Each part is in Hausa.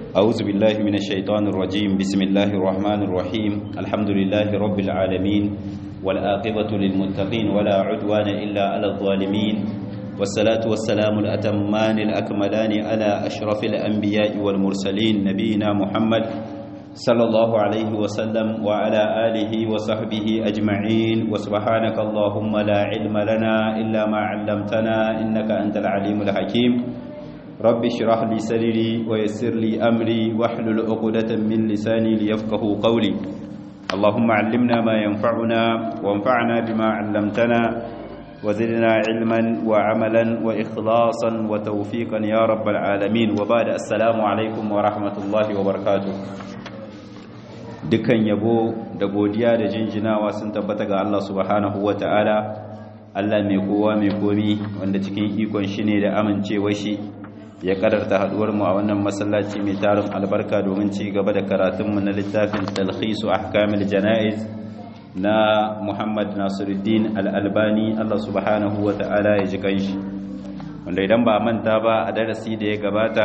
أعوذ بالله من الشيطان الرجيم بسم الله الرحمن الرحيم الحمد لله رب العالمين والآقبة للمتقين ولا عدوان إلا على الظالمين والصلاة والسلام الأتمان الأكملان على أشرف الأنبياء والمرسلين نبينا محمد صلى الله عليه وسلم وعلى آله وصحبه أجمعين وسبحانك اللهم لا علم لنا إلا ما علمتنا إنك أنت العليم الحكيم رب اشرح لي صدري ويسر لي أمري واحلل عقدة من لساني ليفقه قولي اللهم علمنا ما ينفعنا وانفعنا بما علمتنا وزدنا علما وعملا وإخلاصا وتوفيقا يا رب العالمين وبعد السلام عليكم ورحمة الله وبركاته dukan yabo da godiya da jinjinawa sun tabbata ga Allah subhanahu wa ta'ala Allah mai kowa mai komi wanda cikin ikon shi ne da amincewa shi ya kadarta haduwar mu a wannan masallaci mai tarin albarka domin ci gaba da karatunmu na littafin talhisu ahkamil jana'iz na Muhammad Nasiruddin Al-Albani Allah subhanahu wa ta'ala ya ji kanshi wanda idan ba manta ba a darasi da ya gabata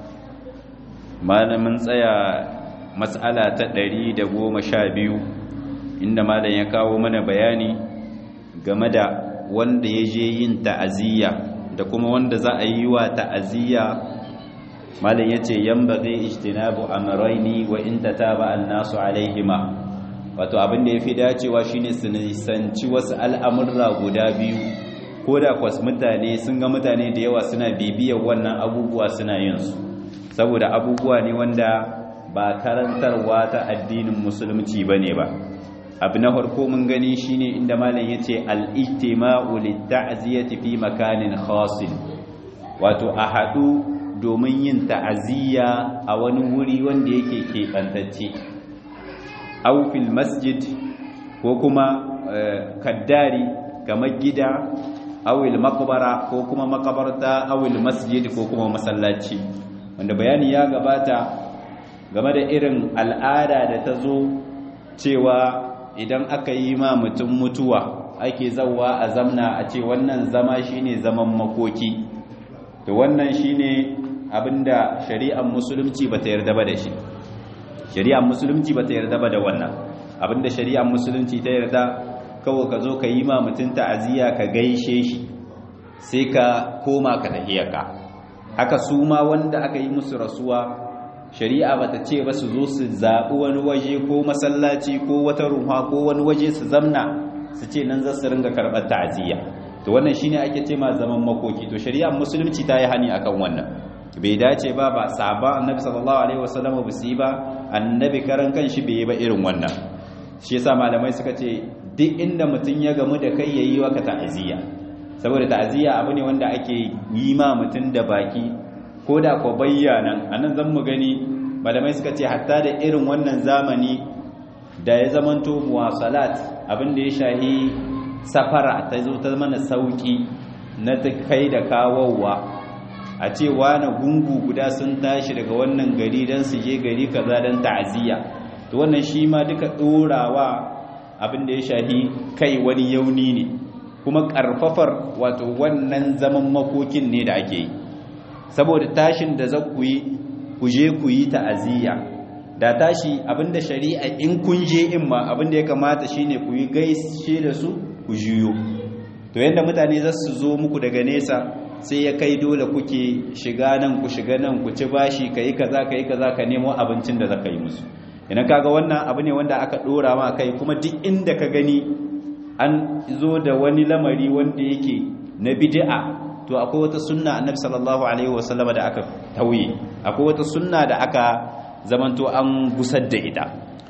malamin tsaya matsala ta ɗari da goma sha biyu inda malam ya kawo mana bayani game da wanda ya je yin ta'aziyya da kuma wanda za a yi wa ta'aziyya malam ya ce yan ba zai ijtinabu amraini wa in tataba annasu alaihima wato abin da ya fi dacewa shine su nisanci wasu al'amurra guda biyu ko da kwas mutane sun ga mutane da yawa suna bibiyar wannan abubuwa suna yin su saboda abubuwa ne wanda ba karantarwa ta addinin musulunci ba ne ba abu na farko mun gani shine inda malam ya ce al'ijtima'u litta'aziyati fi makanin khasin wato a haɗu domin yin ta'aziyya a wani wuri wanda yake keɓantacce aufil masjid ko kuma kaddari kamar gida awil makabara ko kuma makabarta awil masjid ko kuma masallaci wanda bayani ya gabata game da irin al'ada da ta zo cewa idan aka yi ma mutum mutuwa ake zauwa a zamna a ce wannan zama shine zaman makoki to wannan shine abinda shari'ar musulunci bata yarda ba da shi shari'ar musulunci bata yarda ba da wannan abinda shari'ar musulunci ta yarda kawai ka zo ka yi ma mutum ta'aziyya ka gaishe shi sai ka koma ka tahiyaka haka su ma wanda aka yi musu rasuwa shari'a bata ce ba su zo su zaɓi wani waje ko masallaci ko wata ruha ko wani waje su zamna su ce nan za su ringa karɓar ta'aziyya to wannan shine ake ce ma zaman makoki to shari'ar musulunci ta yi hani akan wannan bai dace ba ba sahaba annabi sallallahu alaihi wasallam ba su yi ba annabi karan kanshi bai yi ba irin wannan shi yasa malamai suka ce duk inda mutum ya gamu da kai yayi waka ta'aziyya saboda ta'aziyya abu ne wanda ake yi ma mutum da baki ko da ko bayyana anan zan mu gani malamai suka ce hatta da irin wannan zamani da ya zamanto muwasalat abin da ya shahi safara ta zo ta mana sauki na kai da kawowa a ce wani gungu guda sun tashi daga wannan gari don su je gari kaza don ta'aziyya to wannan shi ma duka ɗorawa abin da ya shahi kai wani yauni ne kuma ƙarfafar wato wannan zaman makokin ne da ake yi saboda tashin da za ku yi ku je ku yi ta'aziyya da tashi abinda shari'a in kun je in ma abinda ya kamata shine ku yi gaishe da su ku juyo to yanda mutane za su zo muku daga nesa sai ya kai dole kuke shiga nan ku shiga nan ku ci bashi kai kaza kai kaza ka nemo abincin da zaka yi musu idan kaga wannan abu ne wanda aka dora ma kai kuma duk inda ka gani an zo da wani lamari wanda yake na bid'a to akwai wata sunna annabi sallallahu alaihi wasallam da aka tauye akwai wata sunna da aka zamanto an gusar da ita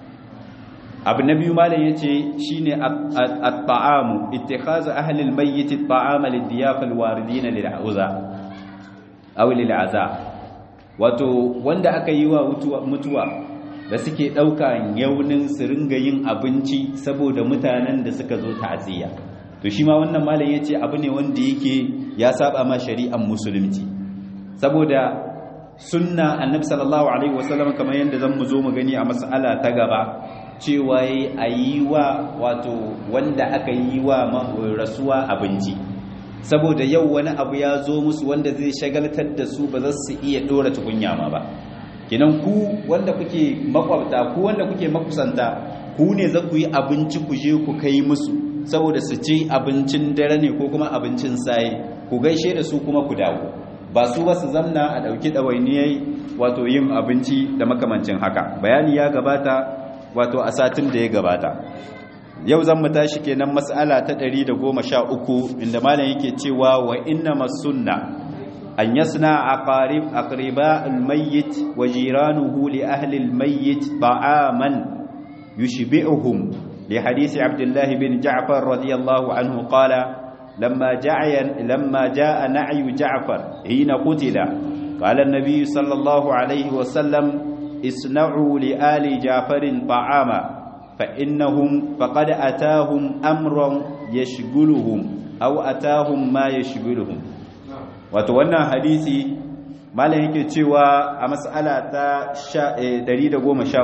abu na biyu malam yace shine at-ta'amu ittikhazu ahli al-mayyit at-ta'ama lid-diyaf al-waridin lil-auza aw lil-aza wato wanda aka yi wa mutuwa da suke dauka yaunin su ringa yin abinci saboda mutanen da suka zo ta'aziyya to shi ma wannan malam yace abu ne wanda yake ya saba ma shari'ar musulunci saboda sunna annabi sallallahu alaihi wasallam kamar yadda zan mu zo mu gani a mas'ala ta gaba cewa yayi ayi wa wato wanda aka yi wa rasuwa abinci saboda yau wani abu ya zo musu wanda zai shagaltar da su ba za su iya dora tukunya ma ba kenan ku wanda kuke makwabta ku wanda kuke makusanta ku ne za ku yi abinci ku je ku kai musu saboda su ci abincin dare ne ko kuma abincin saye ku gaishe da su kuma ku dawo ba su ba su zamna a ɗauki ɗawainiyai wato yin abinci da makamancin haka bayani ya gabata wato a satin da ya gabata yau zan mu tashi kenan mas'ala ta 113 inda malam yake cewa wa inna masunna an yasna aqarib aqriba almayyit wa jiranuhu li ahli almayyit ta'aman yushbi'uhum li hadisi abdullah bin ja'far radiyallahu anhu qala لما جاء لما جاء نعي جعفر حين قتل قال النبي صلى الله عليه وسلم اصنعوا لآل جعفر طعاما فإنهم فقد أتاهم أمر يشغلهم أو أتاهم ما يشغلهم وتوانا حديثي malam yake cewa a mas'ala ta 113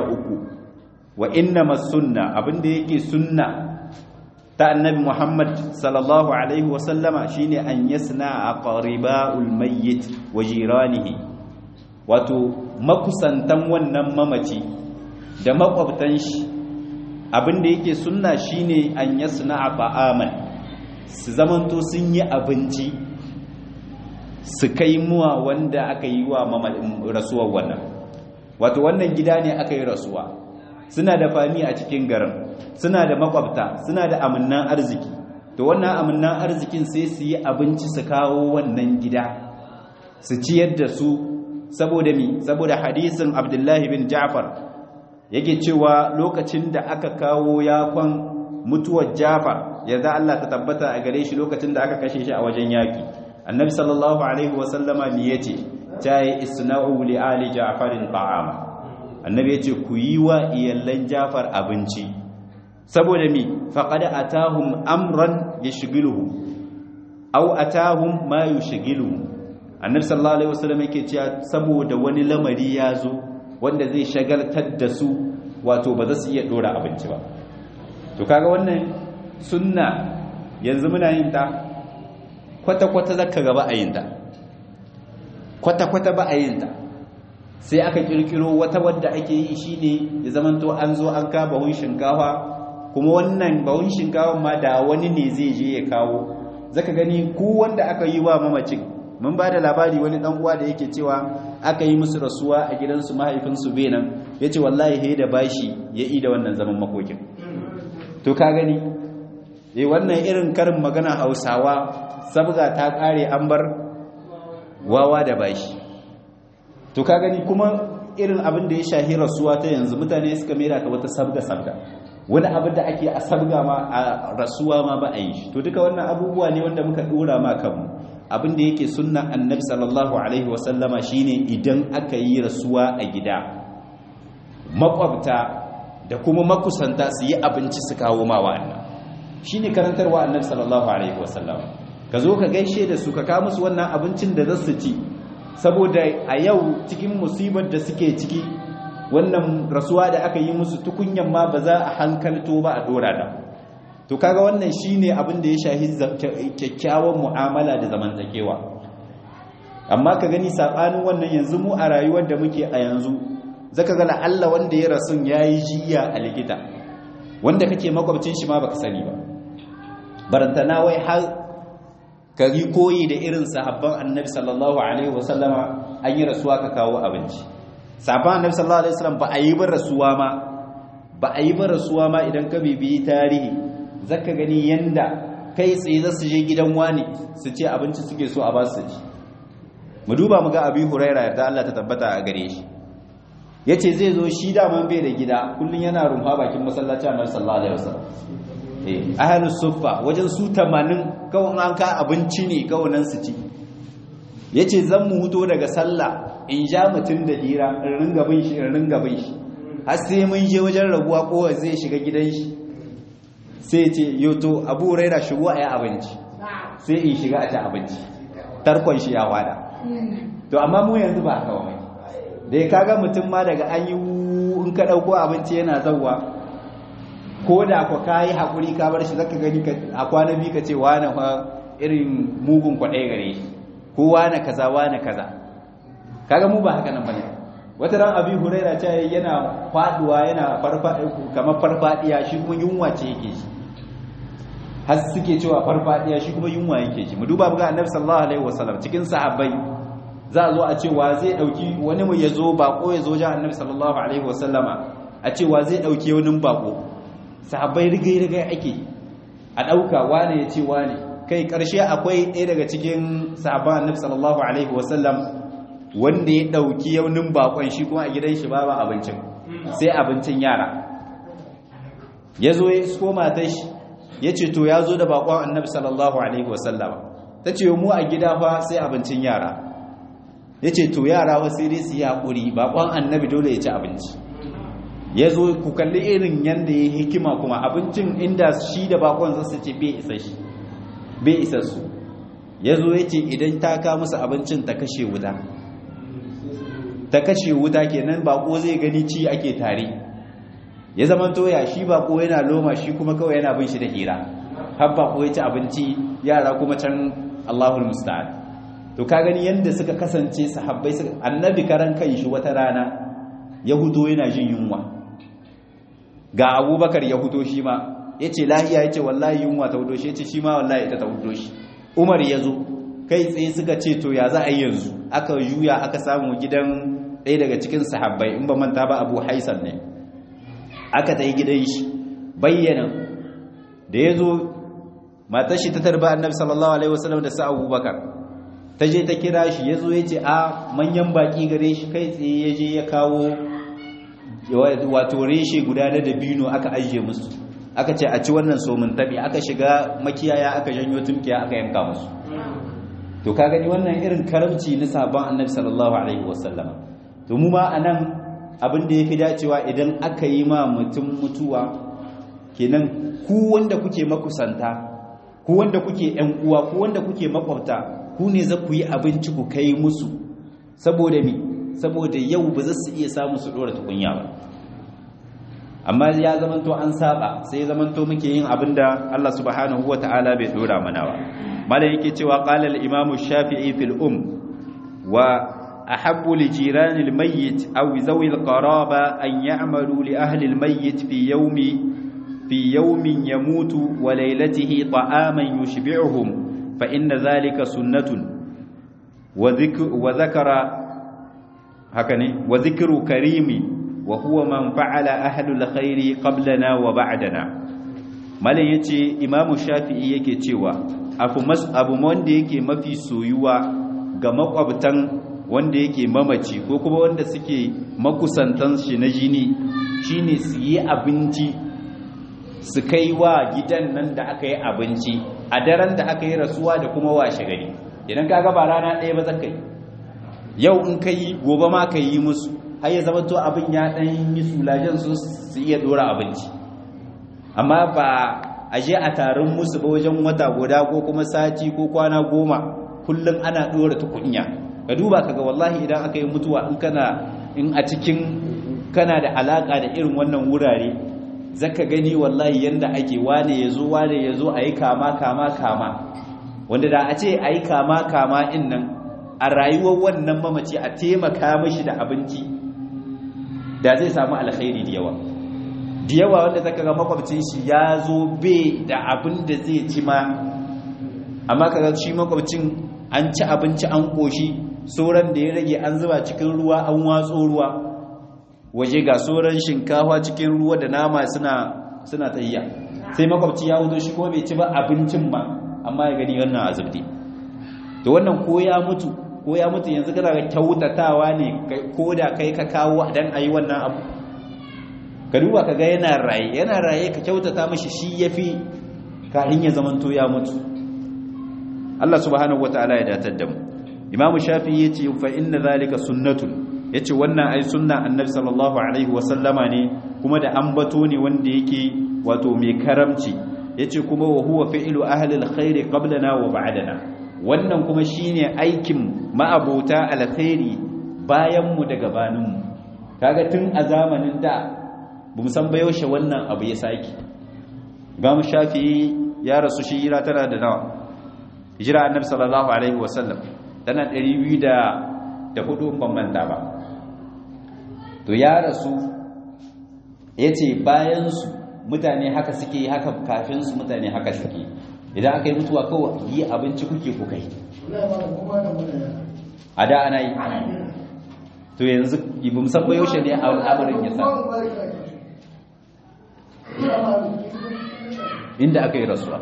wa inna sunna abinda yake sunna ta annabi Muhammad sallallahu alaihi wasallama shine an yasna aqriba'ul mayyit wa jiranihi wato makusantan wannan mamaci da makwabtan shi abinda yake sunna shine an yasna ta'aman su zamanto sun yi abinci su kai muwa wanda aka yi wa rasuwar wannan wato wannan gida ne aka yi rasuwa suna da fami a cikin garin suna da makwabta suna da amannan arziki to wannan amannan arzikin sai su yi abinci su kawo wannan gida su ciyar da su saboda mi saboda hadisin abdullahi bin ja'far yake cewa lokacin da aka kawo yakon mutuwar ja'far yadda Allah ta tabbata a gare shi lokacin da aka kashe shi a wajen yaki annabi sallallahu alaihi wasallama mi yace ta yi isna'u li ali ja'farin ta'ama annabi ya ce ku yi wa iyallan jafar abinci saboda mi faƙad atahum amran ya shigiluhu au atahum ma yu shigiluhu annabi sallallahu alaihi wasallam yake cewa saboda wani lamari ya zo wanda zai shagaltar da su wato ba za su iya dora abinci ba to kaga wannan sunna yanzu muna yin ta kwata-kwata zaka gaba a yin ta kwata-kwata ba a yin ta sai aka kirkiro wata wadda ake yi shine ya zamanto an zo an ka bahun shinkafa kuma wannan bahun shinkafa ma da wani ne zai je ya kawo zaka gani ku wanda aka yi wa mamacin mun ba da labari wani dan uwa da yake cewa aka yi musu rasuwa a gidansu mahaifinsu benan yace wallahi he da bashi ya yi da wannan zaman makokin to ka gani eh wannan irin karin magana Hausawa sabga ta kare an bar wawa da bashi to ka gani kuma irin abin da ya shahi rasuwa ta yanzu mutane suka mera ta wata sabga-sabga wani abin da ake a sabga ma a rasuwa ma ba a yi to duka wannan abubuwa ne wanda muka dora ma kanmu abin da yake sunna annabi sallallahu alaihi wasallama shine idan aka yi rasuwa a gida makwabta da kuma makusanta su yi abinci su kawo ma wa'annan shine karantarwa annabi sallallahu alaihi wasallama ka zo ka gaishe da su ka kawo musu wannan abincin da za su ci saboda a yau cikin musibar da suke ciki wannan rasuwa da aka yi musu tukunyan ma ba za a hankalto ba a dora da to kaga wannan shine abin da ya shahi kyakkyawan mu'amala da zamantakewa amma ka gani sabanin wannan yanzu mu a rayuwar da muke a yanzu zaka ga Allah wanda ya rasun yayi jiya a likita wanda kake makwabcin shi ma baka sani ba barantana wai har ka yi koyi da irin sahabban annabi sallallahu alaihi wasallama an yi rasuwa ka kawo abinci sahabban annabi sallallahu alaihi wasallam ba a yi ba rasuwa ma ba a yi ba rasuwa ma idan ka bibiyi tarihi zaka gani yanda kai tsaye za su je gidan wani su ce abinci suke so a ba su ci mu duba mu ga abi huraira yarda Allah ta tabbata a gare shi yace zai zo shi da man bai da gida kullun yana rumfa bakin masallaci annabi sallallahu alaihi wasallam ahalus suffa wajen su tamanin kawai an ka abinci ne kawai nan su ci ya ce zan mu huto daga sallah in ja mutum da hira in ringa bin shi in ringa bin shi har sai mun je wajen rabuwa kowa zai shiga gidan shi sai ce yoto abu raira shigo a yi abinci sai in shiga a ci abinci tarkon shi ya wada to amma mu yanzu ba haka wani da ya kaga mutum ma daga an yi in ka ɗauko abinci yana zauwa ko da ku ka yi haƙuri ka bar shi zaka gani a kwana biyu ka ce wane fa irin mugun kwaɗai gare shi ko wane kaza wane kaza kaga mu ba haka nan bane wata ran abi huraira ta yana faduwa yana kamar farfadiya shi kuma yunwa ce yake shi har suke cewa farfadiya shi kuma yunwa yake shi mu duba ga annabi sallallahu alaihi wasallam cikin sahabbai za a zo a cewa zai dauki wani mu yazo bako yazo jan annabi sallallahu alaihi wasallama a cewa zai dauki wani bako sahabbai rigai rigai ake a dauka wane ya ce wane kai karshe akwai ɗaya daga cikin sahabban annabi sallallahu alaihi wasallam wanda ya dauki yaunin bakon shi kuma a gidan shi babu abincin sai abincin yara yazo ya isko matar shi yace to yazo da bakon annabi sallallahu alaihi wasallama tace mu a gida fa sai abincin yara yace to yara wa sai dai su yi hakuri bakon annabi dole ya ci abinci yazo ku kalli irin yanda ya hikima kuma abincin inda shi da bakon zasu ce bai isa shi bai isa su yazo yace idan ta ka musu abincin ta kashe wuta ta kashe wuta kenan bako zai gani ci ake tare ya zama toya shi bako yana loma shi kuma kawai yana bin shi da hira har bako ya ci abinci yara kuma can Allahul musta'an to ka gani yanda suka kasance sahabbai suka annabi karan kan shi wata rana ya hudo yana jin yunwa ga abubakar ya hudo shi ma yace lahiya yace wallahi yunwa ta hudo shi yace shi ma wallahi ita ta hudo shi umar ya zo kai tsaye suka ce to ya za a yi yanzu aka juya aka samu gidan ɗaya daga cikin sahabbai in ba manta ba abu haisan ne aka ta yi gidan shi bayyana da ya zo matar shi ta tarba annabi sallallahu alaihi wasallam da sa abubakar ta je ta kira shi ya zo ya ce a manyan baki gare shi kai tsaye ya je ya kawo wato reshe guda na dabino aka ajiye musu aka ce a ci wannan somin tabi aka shiga makiyaya aka janyo tumkiya aka yanka musu to ka gani wannan irin karamci na sabon annabi sallallahu alaihi wasallam to mu ma anan abin da yafi dacewa idan aka yi ma mutum mutuwa kenan ku wanda kuke makusanta ku wanda kuke ƴan uwa ku wanda kuke makwabta ku ne za ku yi abinci ku kai musu saboda mi saboda yau ba za su iya samu su dora tukunya ba amma ya zamanto an saba sai zamanto muke yin abinda Allah subhanahu wataala bai dora mana ba malam yake cewa qala al-imam shafi'i fil um wa ahabbu li jirani al-mayyit aw zawi al-qaraba an ya'malu li ahli al-mayyit fi yawmi fi yawmin yamutu wa laylatihi ta'aman yushbi'uhum fa inna dhalika sunnatun wa dhikru wa dhakara hakani wa dhikru karimi wa huwa man fa'ala ahli al-khairi qablana wa ba'dana malam yace imamu shafi'i yake cewa abu abu wanda yake mafi soyuwa ga makwabtan wanda yake mamaci ko kuma wanda suke makusantan shi na jini shine su yi abinci su kai wa gidan nan da aka yi abinci a daren da aka yi rasuwa da kuma washe gari idan kaga ba rana ɗaya ba zakai yau in ka yi gobe ma ka yi musu har ya zama to abin ya ɗan yi sulajen su su iya ɗora abinci amma ba a je a taron musu ba wajen wata guda ko kuma sati ko kwana goma kullum ana ɗora tukunya ka duba kaga wallahi idan aka yi mutuwa in kana in a cikin kana da alaka da irin wannan wurare zaka gani wallahi yanda ake wane yazo wane yazo ayi kama kama kama wanda da a ce ayi kama kama in nan a rayuwar wannan mamaci a taimaka mishi da abinci da zai samu alkhairi da yawa da yawa wanda zaka ga makwabcin shi ya zo be da abin da zai ci ma amma kaga shi makwabcin an ci abinci an koshi sauran da ya rage an zuba cikin ruwa an watso ruwa waje ga sauran shinkafa cikin ruwa da nama suna suna tayya sai makwabci ya wuzo shi kuma bai ci ba abincin ba amma ya gani wannan azubdi to wannan ko ya mutu ko ya mutu yanzu kana ga kyautatawa ne ko da kai ka kawo dan ayi wannan abu ka duba ka ga yana raye yana raye ka kyautata mashi shi yafi kafin ya zamanto ya mutu Allah subhanahu wataala ya datar da mu Imam Shafi'i yace fa inna zalika sunnatun yace wannan ai sunna Annabi sallallahu alaihi wa sallama ne kuma da ambato ne wanda yake wato mai karamci yace kuma wa huwa fi'lu ahli alkhair qablana wa ba'dana wannan kuma shine aikin ma'abota alkhairi bayan mu da gabanin mu kaga tun a zamanin da bamu san ba yaushe wannan abu ya saki Imam Shafi'i ya rasu shi hijira tana da nawa hijira Annabi sallallahu alaihi wa sallam tana 204 ban manta ba to ya rasu yace bayan su mutane haka suke haka kafin su mutane haka suke idan aka yi mutuwa kawai yi abinci kuke ku kai a da ana yi to yanzu ibin sabba yaushe ne al'amarin ya samu inda aka yi rasuwa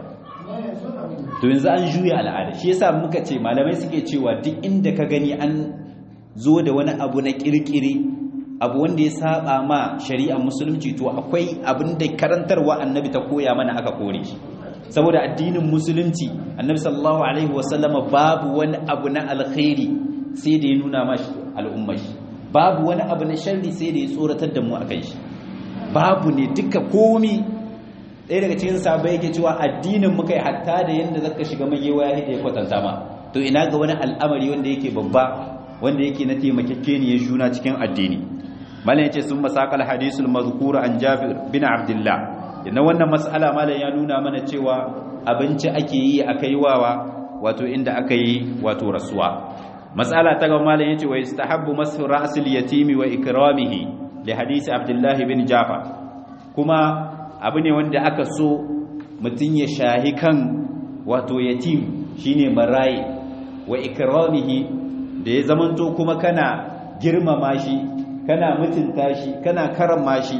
to yanzu an juya al'ada shi yasa muka ce malamai suke cewa duk inda ka gani an zo da wani abu na kirkiri abu wanda ya saba ma shari'ar musulunci to akwai abin da karantarwa annabi ta koya mana aka kore shi saboda addinin musulunci annabi sallallahu alaihi wasallama babu wani abu na alkhairi sai da ya nuna mashi al'ummar shi babu wani abu na sharri sai da ya tsoratar da mu akan shi babu ne duka komi ɗaya daga cikin sabai yake cewa addinin muka yi hatta da yadda zaka shiga magewa ya ya kwatanta ma to ina ga wani al'amari wanda yake babba wanda yake na taimakekeniyar juna cikin addini malam yace sun masakal hadisul mazkur an jabir bin abdullah yana wannan mas'ala malam ya nuna mana cewa abinci ake yi a kaiwawa wato inda aka yi wato rasuwa mas'ala ta ga malam yace wa istahabbu masu ra'sil yatimi wa ikramihi li hadisi abdullah bin jafar kuma abu ne wanda aka so mutum ya shahi kan wato yatim shine maraye wa ikramihi da ya zamanto kuma kana girmama shi kana mutunta shi kana karama shi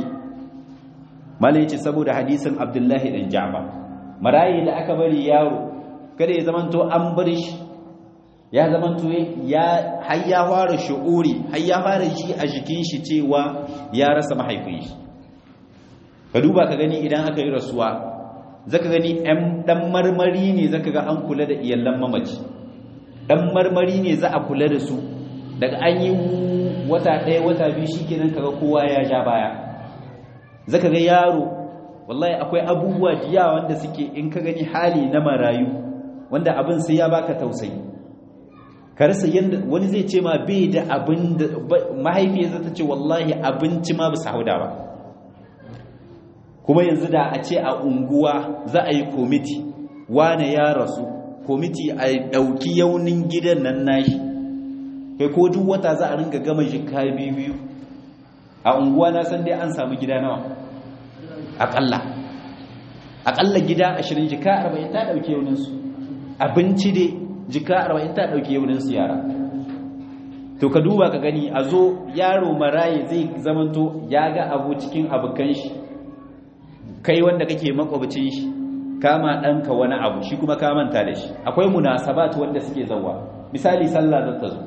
malai ce saboda hadisin abdullahi dan ja'far maraye da aka bari yaro kada ya zamanto an bar shi ya zamanto ya har ya fara shu'uri har ya fara shi a jikin shi cewa ya rasa mahaifin shi ka duba ka gani idan aka yi rasuwa zaka gani ɗan dan marmari ne zaka ga an kula da iyallan mamaci dan marmari ne za a kula da su daga an yi wata ɗaya wata biyu shikenan kaga kowa ya ja baya zaka ga yaro wallahi akwai abubuwa diya wanda suke in ka gani hali na marayu wanda abin sai ya baka tausayi ka rasa yanda wani zai ce ma bai da abin da mahaifiyarsa ta ce wallahi abinci ma ba su hauda ba kuma yanzu da a ce a unguwa za a yi komiti wane ya rasu komiti a ɗauki yaunin gidan nan nashi kai ko duk wata za a ringa gama jika biyu a unguwa na san dai an samu gida nawa aƙalla aƙalla gida ashirin jika arba'in ta ɗauki yauninsu abinci dai jika arba'in ta ɗauki yauninsu yara to ka duba ka gani a zo yaro maraye zai zamanto ya ga abu cikin abokan shi kai wanda kake makwabcin shi kama ɗanka wani abu shi kuma ka manta da shi akwai munasabat wanda suke zawa misali sallah zan ta zo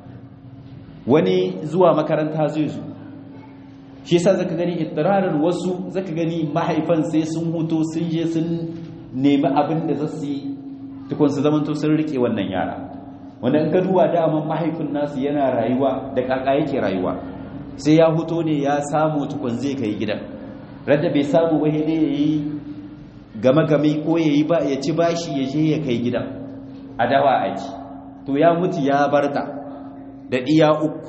wani zuwa makaranta zai zo shi yasa zaka gani ittirarin wasu zaka gani mahaifan sai sun huto sun je sun nemi abin da za su yi tukun su zamanto sun rike wannan yara wanda in ka duba daman mahaifin nasu yana rayuwa da kaka yake rayuwa sai ya huto ne ya samu tukun zai kai gidan radda bai samu ba dai ya yi game-game ko ya yi ba ya ci bashi ya je ya kai gidan a dawa aji to ya mutu ya barta da iya uku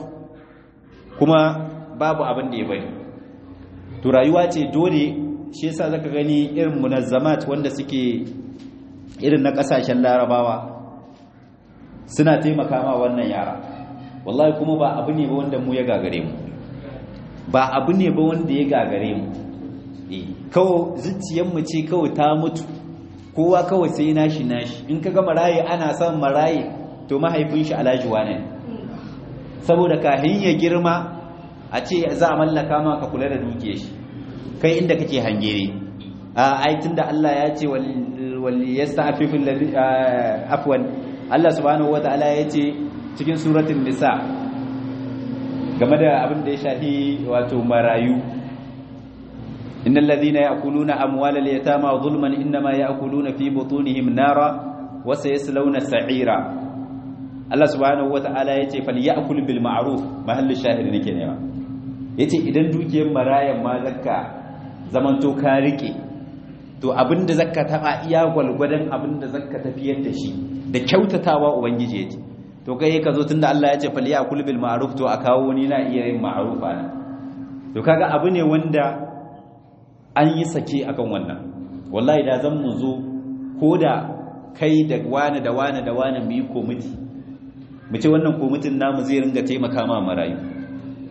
kuma babu abin da ya bari to rayuwa ce dole shi yasa zaka gani irin munazzamat wanda suke irin na kasashen larabawa suna taimaka ma wannan yara wallahi kuma ba abu ne ba wanda mu ya gagare mu ba abu ne ba wanda ya gagare mu kawai zuciyarmu ce kawai ta mutu kowa kawai sai nashi nashi in ka ga maraye ana son maraye to mahaifin shi alhaji wane saboda kahin ya girma a ce za a mallaka ma ka kula da duke shi kai inda kake hangere a aitin da Allah ya ce wal yasta'fiful ladhi afwan Allah subhanahu wataala ya ce cikin suratul nisa game da abin da ya shafi wato marayu إن الذين يأكلون أموال اليتامى ظلما إنما يأكلون في بطونهم نارا وسيسلون سعيرا الله سبحانه وتعالى يتي فليأكل بالمعروف محل الشاهد nake nema yace idan dukiyar marayan ma zakka zamanto ka rike to abinda zakka taba iya gwalgwadan abinda zakka tafiyar da shi da kyautatawa ubangiji yace to kai ka zo tunda Allah ya ce falyakul bil ma'ruf to a kawo ni na iya yin ma'rufa na to kaga abu ne wanda an yi sake akan wannan wallahi da zan mu zo ko da kai da wani da wani da wani mu yi komiti mu ce wannan komitin namu zai ringa taimaka ma marayu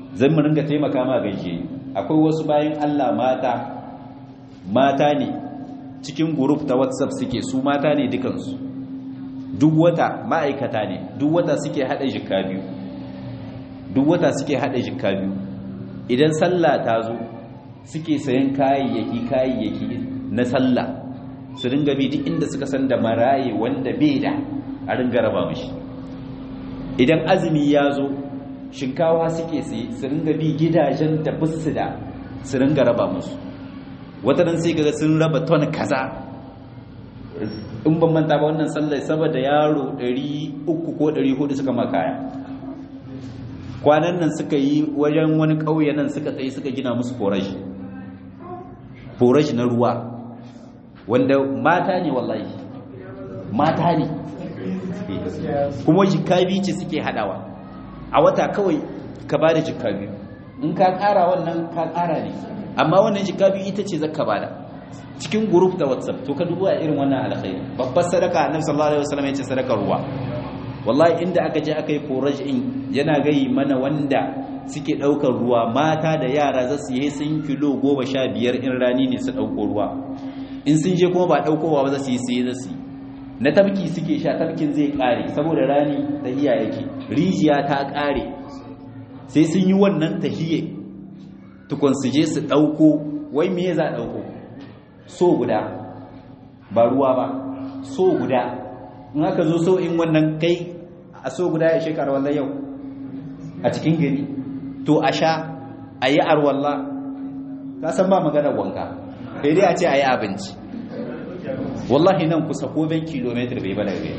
zan mu ringa taimaka ma gaishe akwai wasu bayan Allah mata mata ne cikin group ta WhatsApp suke su mata ne dukansu duk wata ma'aikata ne duk wata suke hada jikka biyu duk wata suke hada jikka biyu idan sallah ta zo suke sayan kayayyaki kayayyaki na sallah su ringa bi duk inda suka san da maraye wanda bai da a ringa raba mishi idan azumi ya zo shinkawa suke sai su ringa bi gidajen da busu da su ringa raba musu wata nan sai kaga sun raba ton kaza in ban manta ba wannan sallar saboda yaro 300 ko 400 suka makaya kwanan nan suka yi wajen wani ƙauye nan suka tsaye suka gina musu forashi forashi na ruwa wanda mata ne wallahi mata ne kuma jikabi ce suke hadawa a wata kawai ka ba da jikabi in ka kara wannan ka kara ne amma wannan jikabi ita ce zaka bada cikin group da whatsapp to ka duba irin wannan alkhairi babbar sadaka annabi sallallahu alaihi wasallam yace sadakar ruwa wallahi inda aka je aka yi forage in yana gayi mana wanda suke daukar ruwa mata da yara za su yi sun kilo goma sha biyar in rani ne su dauko ruwa in sun je kuma ba daukowa ba za su yi sai za su yi na tabki suke sha tabkin zai kare saboda rani tahiya yake rijiya ta kare sai sun yi wannan tahiye tukun su je su dauko wai me za a dauko so guda ba ruwa ba so guda in aka zo so in wannan kai a so guda ya shekara wallah yau a cikin gari to a sha a yi arwallah ka san ba maganar wanka sai dai a ce a yi abinci wallahi nan kusa ko ben kilometer bai bala gai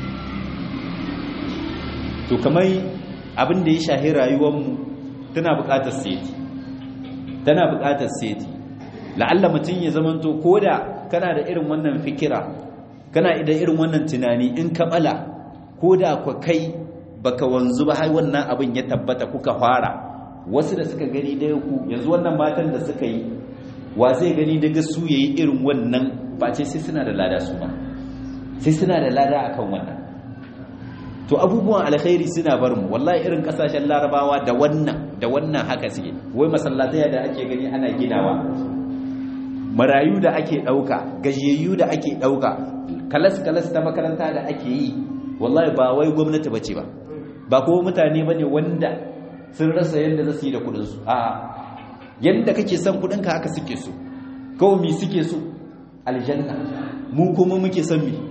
to kamar abin da ya shahi rayuwarmu tana buƙatar seti tana buƙatar seti la'alla mutum ya zamanto ko da kana da irin wannan fikira kana da irin wannan tunani in ka bala ko da ku kai baka wanzu ba har wannan abin ya tabbata kuka fara wasu da suka gani da ku yanzu wannan matan da suka yi wa zai gani daga su yayi irin wannan ba ce sai suna da lada su ba sai suna da lada akan wannan to abubuwan alkhairi suna bar mu wallahi irin kasashen larabawa da wannan da wannan haka suke wai masallatai da ake gani ana ginawa marayu da ake dauka gajiyayyu da ake dauka kalas kalas ta makaranta da ake yi wallahi ba wai gwamnati bace ba ba ko mutane bane wanda sun rasa yanda za su yi da kudin su a yanda kake son kudin ka haka suke so kawai mi suke so aljanna mu kuma muke son mi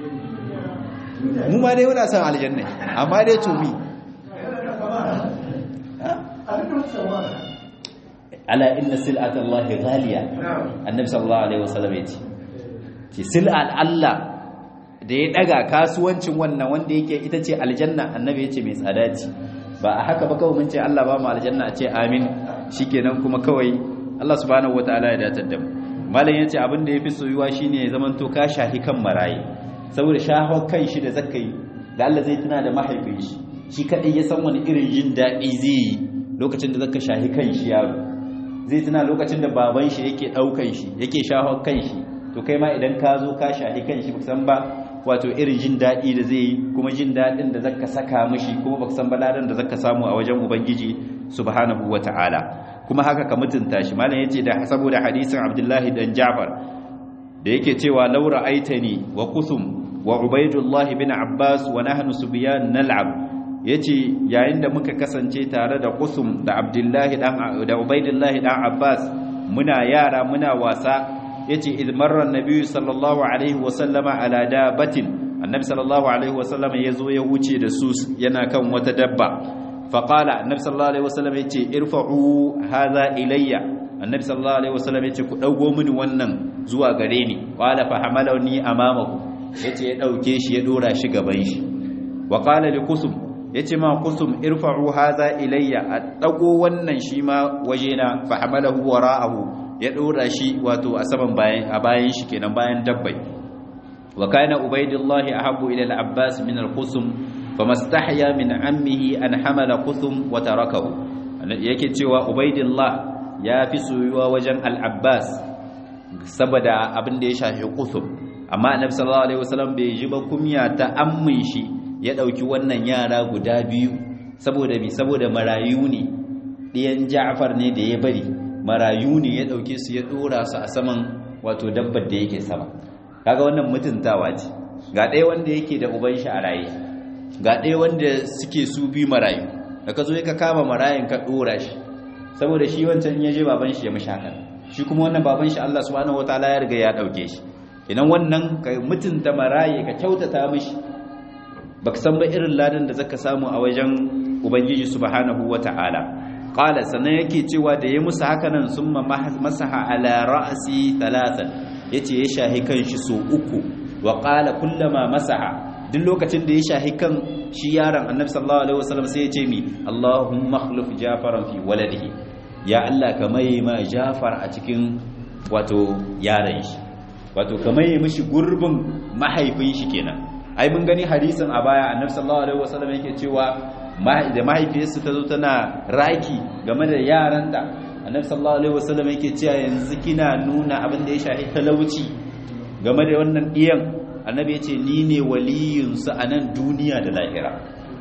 mu ma dai muna son aljanna amma dai to mi ala inna sil'ata Allah ghaliya annabi sallallahu alaihi wasallam yace ce sil'al Allah da ya daga kasuwancin wannan wanda yake ita ce aljanna annabi yace mai tsada ce ba a haka ba kawai mun ce Allah ba mu aljanna a ce amin shikenan kuma kawai Allah subhanahu wataala ya datar da mu malam yace abin da yafi soyuwa shine ya zaman to ka shahi kan maraye saboda shaho kan shi da zakai da Allah zai tuna da mahaifin shi shi kadai ya san wani irin jin dadi zai yi lokacin da zaka shahi kan shi yaro zai tuna lokacin da baban shi yake daukan shi yake shaho kan shi to kai ma idan ka zo ka shahi kan shi san ba wato irin jin dadi da zai yi kuma jin dadin da zaka saka mishi kuma baka san baladan da zaka samu a wajen ubangiji subhanahu wataala kuma haka ka mutunta shi malam yace da saboda hadisin Abdullahi dan Ja'far da yake cewa laura aitani wa kusum wa ubaidullah bin Abbas wa nahnu subyan nal'ab yace yayin da muka kasance tare da kusum da Abdullahi dan da ubaidullah dan Abbas muna yara muna wasa yace idh marra an-nabi sallallahu alaihi wa sallama ala dabatin annabi sallallahu alaihi wa sallama yazo ya wuce da su yana kan wata dabba faqala annabi sallallahu alaihi wa sallam yace irfa'u hadha ilayya annabi sallallahu alaihi wa sallam yace ku dago mini wannan zuwa gare ni qala fa hamalani amamahu yace ya dauke shi ya dora shi gaban shi wa qala li kusum yace ma kusum irfa'u hadha ilayya a dago wannan shi ma wajena fa hamalahu wara'ahu ya dora shi wato a saman bayan a bayan shi kenan bayan dabbai wa kana ubaidullah ahabbu ila al-abbas min al-qusum famastahya min ammihi an hamala qusum wa tarakahu yake cewa ubaidullah ya fi soyuwa wajen al-abbas saboda abin da ya shafi qusum amma annabi sallallahu alaihi wasallam bai ji ba kumya ta ammin shi ya dauki wannan yara guda biyu saboda bi saboda marayu ne ɗiyan Ja'far ne da ya bari marayu ne ya ɗauke su ya ɗora su a saman wato dabbar da yake sama kaga wannan mutuntawa ce ga ɗaya wanda yake da uban shi a raye ga ɗaya wanda suke su bi marayu da ka zo ka kama marayun ka ɗora shi saboda shi wancan ya je baban shi ya mishi hakan shi kuma wannan baban shi Allah subhanahu wataala ya riga ya ɗauke shi idan wannan ka mutunta maraye ka kyautata mishi baka san ba irin ladan da zaka samu a wajen ubangiji subhanahu wataala qala sannan yake cewa da ya musu haka nan summa masaha ala ra'si thalathan yace ya shahi kan shi so uku wa qala kullama masaha duk lokacin da ya shahi kan shi yaron annabi sallallahu alaihi wasallam sai ya ce mi Allahumma akhlif jafaran fi waladihi ya Allah ka mai ma jafar a cikin wato yaron shi wato ka mai mishi gurbin mahaifin shi kenan ai mun gani hadisin a baya annabi sallallahu alaihi wasallam yake cewa da mahaifiyarsa ta zo tana raki game da yaranta annabi sallallahu alaihi wasallam yake cewa yanzu kina nuna abin da ya shafi talauci game da wannan diyan annabi yace ni ne waliyun su a nan duniya da lahira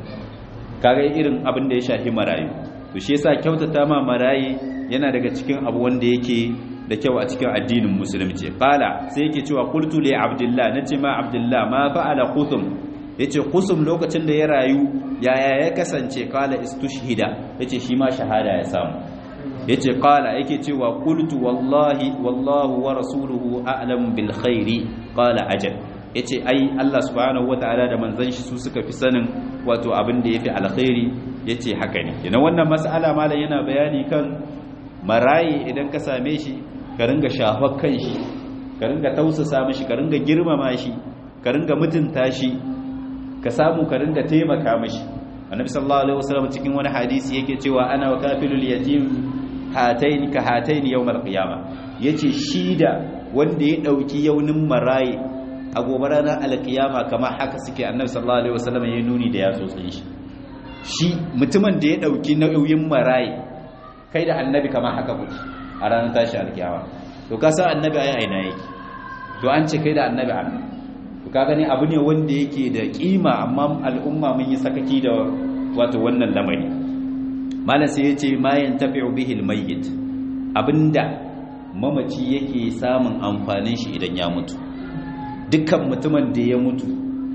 kaga irin abin da ya shafi marayu to shi yasa kyautata ma marayi yana daga cikin abu wanda yake da kyau a cikin addinin musulunci qala sai yake cewa qultu li abdullah nace ma abdullah ma fa'ala qutum yace qusum lokacin da ya rayu yaya ya kasance qala istushhida yace shi ma shahada ya samu yace qala yake cewa qultu wallahi wallahu wa rasuluhu a'lam bil khairi qala ajal yace ai Allah subhanahu wataala da manzon shi su suka fi sanin wato abin da yafi alkhairi yace haka ne kina wannan mas'ala malam yana bayani kan marayi idan ka same shi ka ringa shafar kan shi ka ringa tausasa mishi ka ringa girmama shi ka ringa mutunta shi ka samu ka ringa taimaka mishi annabi sallallahu alaihi wasallam cikin wani hadisi yake cewa ana wa kafilul yatim hataini ka hataini yawmal qiyama yace shi da wanda ya dauki yaunin marayi a gobe ranar alkiyama kamar haka suke annabi sallallahu alaihi wasallam ya nuni da yatsotsin shi shi mutumin da ya dauki nauyin marayi kai da annabi kamar haka kuke a ranar tashi alkiyama to ka san annabi ai aina yake to an ce kai da annabi an to ka gani abu ne wanda yake da kima amma al'umma mun yi sakaki da wato wannan lamari malam sai yace ma yantafi'u bihi almayyit abinda mamaci yake samun amfanin shi idan ya mutu dukkan mutumin da ya mutu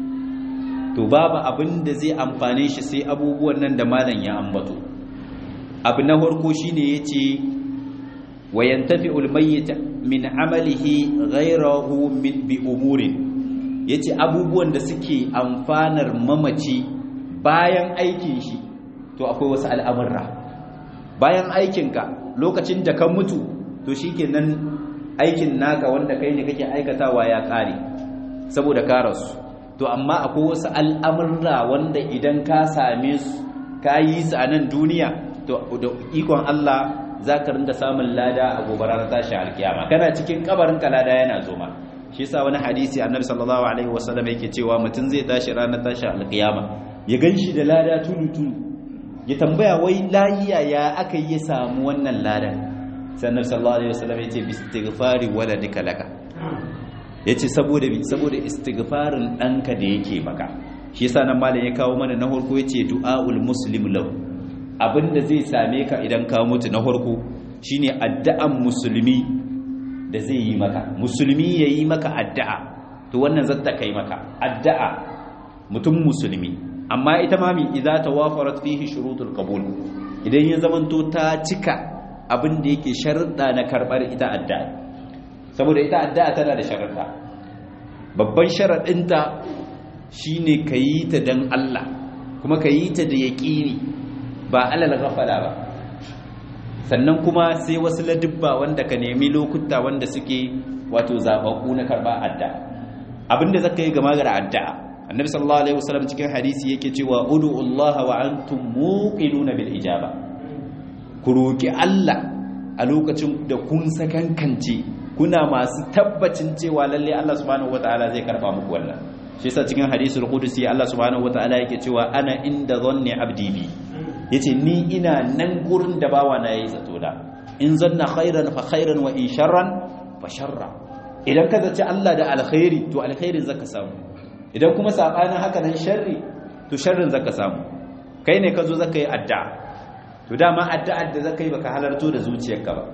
to babu abin da zai amfane shi sai abubuwan nan da malam ya ambato abu na farko shine yace wayantafi'u almayyit min amalihi ghayrahu min bi umurin yace abubuwan da suke amfanar mamaci bayan aikin shi to akwai wasu al'amurra bayan aikinka lokacin da ka mutu to shikenan aikin naka wanda kai ne kake aikatawa ya kare saboda ka rasu to amma akwai wasu al'amurra wanda idan ka same su ka yi su a nan duniya to da ikon Allah za ka rinda samun lada a gobarar tashi alkiyama kana cikin kabarin ka lada yana zoma shi yasa wani hadisi annabi sallallahu alaihi wasallam yake cewa mutum zai tashi ranar tashi alkiyama ya ganshi da lada tulu tulu ya tambaya wai lahiya ya aka yi samu wannan ladan sai annabi sallallahu alaihi wasallam yace bi istighfari waladika laka yace saboda bi saboda istighfarin danka da yake maka shi yasa nan malam ya kawo mana na farko yace du'aul muslim lahu abinda zai same ka idan ka mutu na farko shine addu'an musulmi da zai yi maka musulmi yayi maka addu'a to wannan zata kai maka addu'a mutum musulmi amma ita ma mi idza tawafarat fihi shurutul qabul idan ya zamanto ta cika abin da yake sharuɗa na karɓar ita addu'a saboda ita addu'a tana da sharuɗa babban sharaɗinta shine ka yi ta don Allah kuma ka yi ta da yaƙini ba alal ghafala ba sannan kuma sai wasu ladubba wanda ka nemi lokuta wanda suke wato zaɓaɓɓu na karɓa addu'a abinda zaka yi gama gara addu'a annabi sallallahu alaihi wasallam cikin hadisi yake cewa ud'u Allah wa antum muqinuna bil ijaba ku roki Allah a lokacin da kun sakankance kuna masu tabbacin cewa lalle Allah subhanahu wataala zai karba muku wannan shi yasa cikin hadisul qudsi Allah subhanahu wataala yake cewa ana inda dhanni abdi bi yace ni ina nan gurin da bawa na yayi zato da in zanna khairan fa khairan wa in sharran fa sharra idan ka zaci Allah da alkhairi to alkhairin zaka samu idan kuma sabanin haka nan sharri to sharrin zaka samu kai ne ka zo zaka yi addu'a to dama addu'ar da zaka yi baka halarto da zuciyarka ba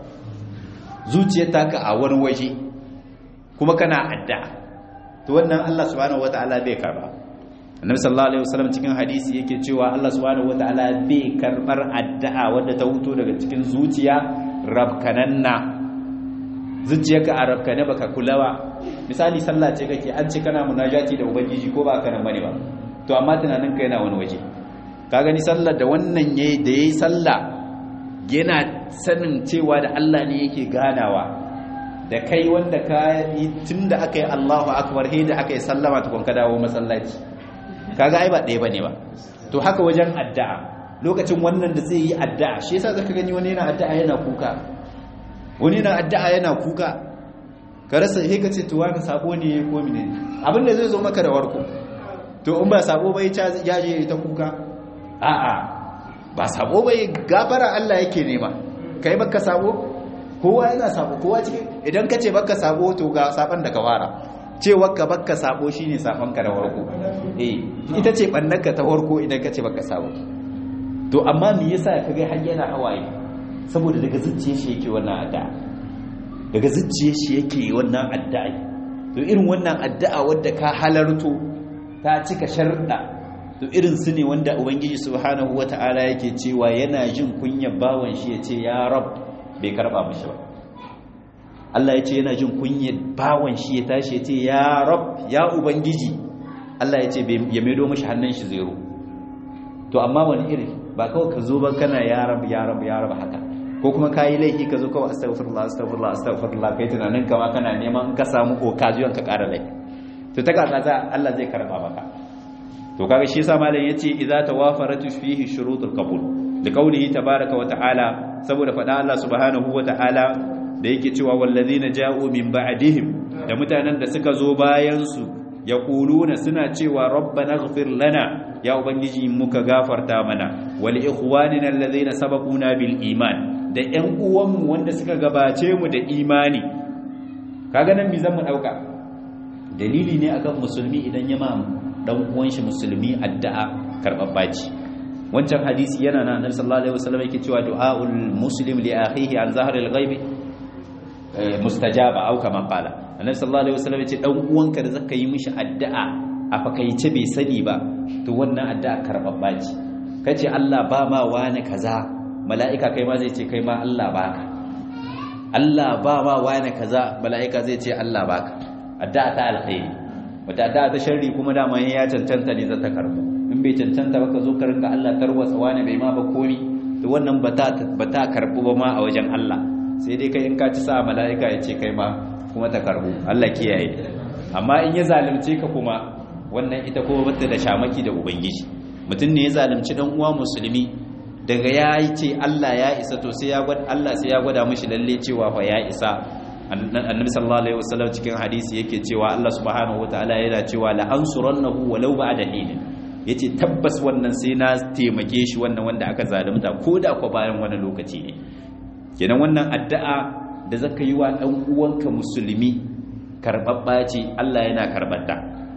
zuciyar taka a wani waje kuma kana addu'a to wannan Allah subhanahu wataala bai karba annabi sallallahu alaihi wasallam cikin hadisi yake cewa Allah subhanahu wataala bai karbar addu'a wadda ta huto daga cikin zuciya rabkananna zuciyarka a rabkane baka kula ba misali sallah ce kake an ce kana munajati da ubangiji ko ba kana bane ba to amma tunanin ka yana wani waje ka gani sallar da wannan yayi da yayi sallah yana sanin cewa da Allah ne yake ganawa da kai wanda ka yi tunda aka yi Allahu akbar he da aka yi sallama tukun ka dawo masallaci kaga ai ba ɗaya bane ba to haka wajen addu'a lokacin wannan da zai yi addu'a shi yasa zaka gani wani yana addu'a yana kuka wani yana addu'a yana kuka ka rasa he ka ce to wani sabo ne ko mene abin da zai zo maka da warko to in ba sabo bai ya je ta kuka a'a ba sabo bai gafara Allah yake nema kai baka sabo kowa yana sabo kowa cikin idan ka ce baka sabo to ga saban da ka fara cewa ka baka sabo shine saban ka da warko eh ita ce bannaka ta warko idan ka ce baka sabo to amma me yasa ka ga har yana hawaye saboda daga zuciyar shi yake wannan addu'a daga zuciyar shi yake wannan addu'a to irin wannan addu'a wadda ka halarto ta cika sharuɗa to irin su ne wanda ubangiji subhanahu wata'ala yake cewa yana jin kunyar bawan shi ya ce ya rab bai karba mishi ba Allah ya ce yana jin kunyar bawan shi ya tashi ya ce ya rab ya ubangiji Allah ya ce ya maido mishi hannun shi zero to amma wani iri ba kawai ka zo ba kana ya rab ya rab ya rab haka ko kuma kayi laifi ka zo kawai astaghfirullah astaghfirullah astaghfirullah kai tunanin kama kana neman ka samu occasion ka ƙara laifi to ta kaza za Allah zai karba maka to kaga shi yasa malam yace idza tawafarat fihi shurutul qabul da kaulihi tabaaraka wa ta'ala saboda fada Allah subhanahu wa ta'ala da yake cewa wallazina ja'u min ba'dihim da mutanen da suka zo bayan su yaquluna suna cewa rabbana ighfir lana ya ubangiji muka gafarta mana wal ikhwanina allazina sabaquna bil iman da ƴan uwanmu wanda suka gabace mu da imani kaga nan mi zan mu dauka dalili ne akan musulmi idan ya ma dan uwan shi musulmi addu'a karbabba ce wancan hadisi yana na annabi sallallahu alaihi wasallam yake cewa du'aul muslim li akhihi an zahril ghaibi mustajaba au kama qala annabi sallallahu alaihi wasallam yace dan uwanka da zaka yi mishi addu'a a fakaice bai sani ba to wannan addu'a karbabba ce kace Allah ba ma wani kaza mala'ika kai ma zai ce kai ma Allah baka Allah ba ma wani kaza mala'ika zai ce Allah baka addu'a ta alkhairi wata addu'a ta sharri kuma dama ya cancanta ne za ta karbu in bai cancanta ba ka zo ka rinka Allah tarwatsa wani bai ma ba komi to wannan ba ta karbu ba ma a wajen Allah sai dai kai in ka ci sa mala'ika ya ce kai ma kuma ta karbu Allah kiyaye amma in ya zalunce ka kuma wannan ita kuma bata da shamaki da ubangiji mutum ne ya zalunci dan uwa musulmi daga ya yi ce Allah ya isa to sai ya gwada Allah sai ya gwada mishi lalle cewa fa ya isa annabi sallallahu alaihi wasallam cikin hadisi yake cewa Allah subhanahu wataala yana cewa la ansurannahu walau ba'da hin yace tabbas wannan sai na taimake shi wannan wanda aka zalunta ko da ko bayan wani lokaci ne kenan wannan addu'a da zaka yi wa dan uwanka musulmi karbabba ce Allah yana karbata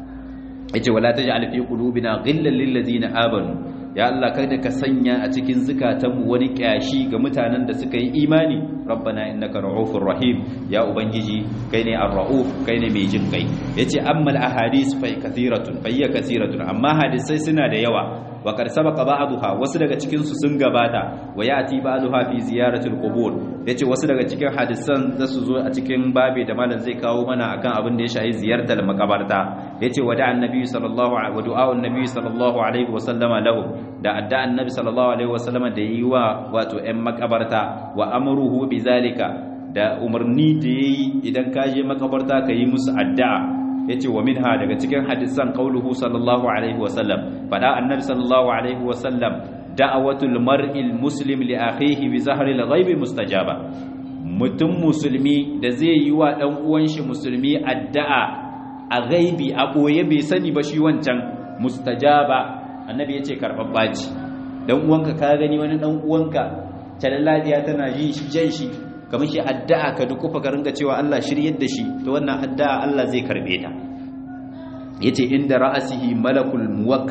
yace wala taj'al fi qulubina ghillan lil ladina amanu ya Allah kada ka sanya a cikin zukatanmu wani kyashi ga mutanen da suka yi imani rabbana innaka ra'ufur rahim ya ubangiji kai ne ar-ra'uf kai ne mai jin kai yace ammal ahadith fa kathiratun fa hiya kathiratun amma hadisai suna da yawa wa qad sabaqa ba'daha wasu daga cikin su sun gabata wa yati ba'daha fi ziyaratil qubur yace wasu daga cikin hadisan za su zo a cikin babi da malam zai kawo mana akan abin da ya shafi ziyartar makabarta yace wada annabi sallallahu alaihi wa du'a annabi sallallahu alaihi wa sallama lahu da adda annabi sallallahu alaihi wa sallama da yi wa wato ƴan makabarta wa amruhu bizalika da umarni da yayi idan ka je makabarta ka yi musu addu'a yace wa minha daga cikin hadisan qauluhu sallallahu alaihi wa sallam fada annabi sallallahu alaihi wa sallam da'awatul mar'il muslim li akhihi bi zahril ghaibi mustajaba mutum musulmi da zai yi wa dan uwan shi musulmi addu'a a ghaibi a boye bai sani ba shi wancan mustajaba annabi yace karbabba ce dan uwanka ka gani wani dan uwanka talalladiya tana yin shi jan shi kamar shi addu'a ka dukufa ka ringa cewa Allah shiryar da shi to wannan addu'a Allah zai karbe ta yace inda ra'asihi malakul muwakkal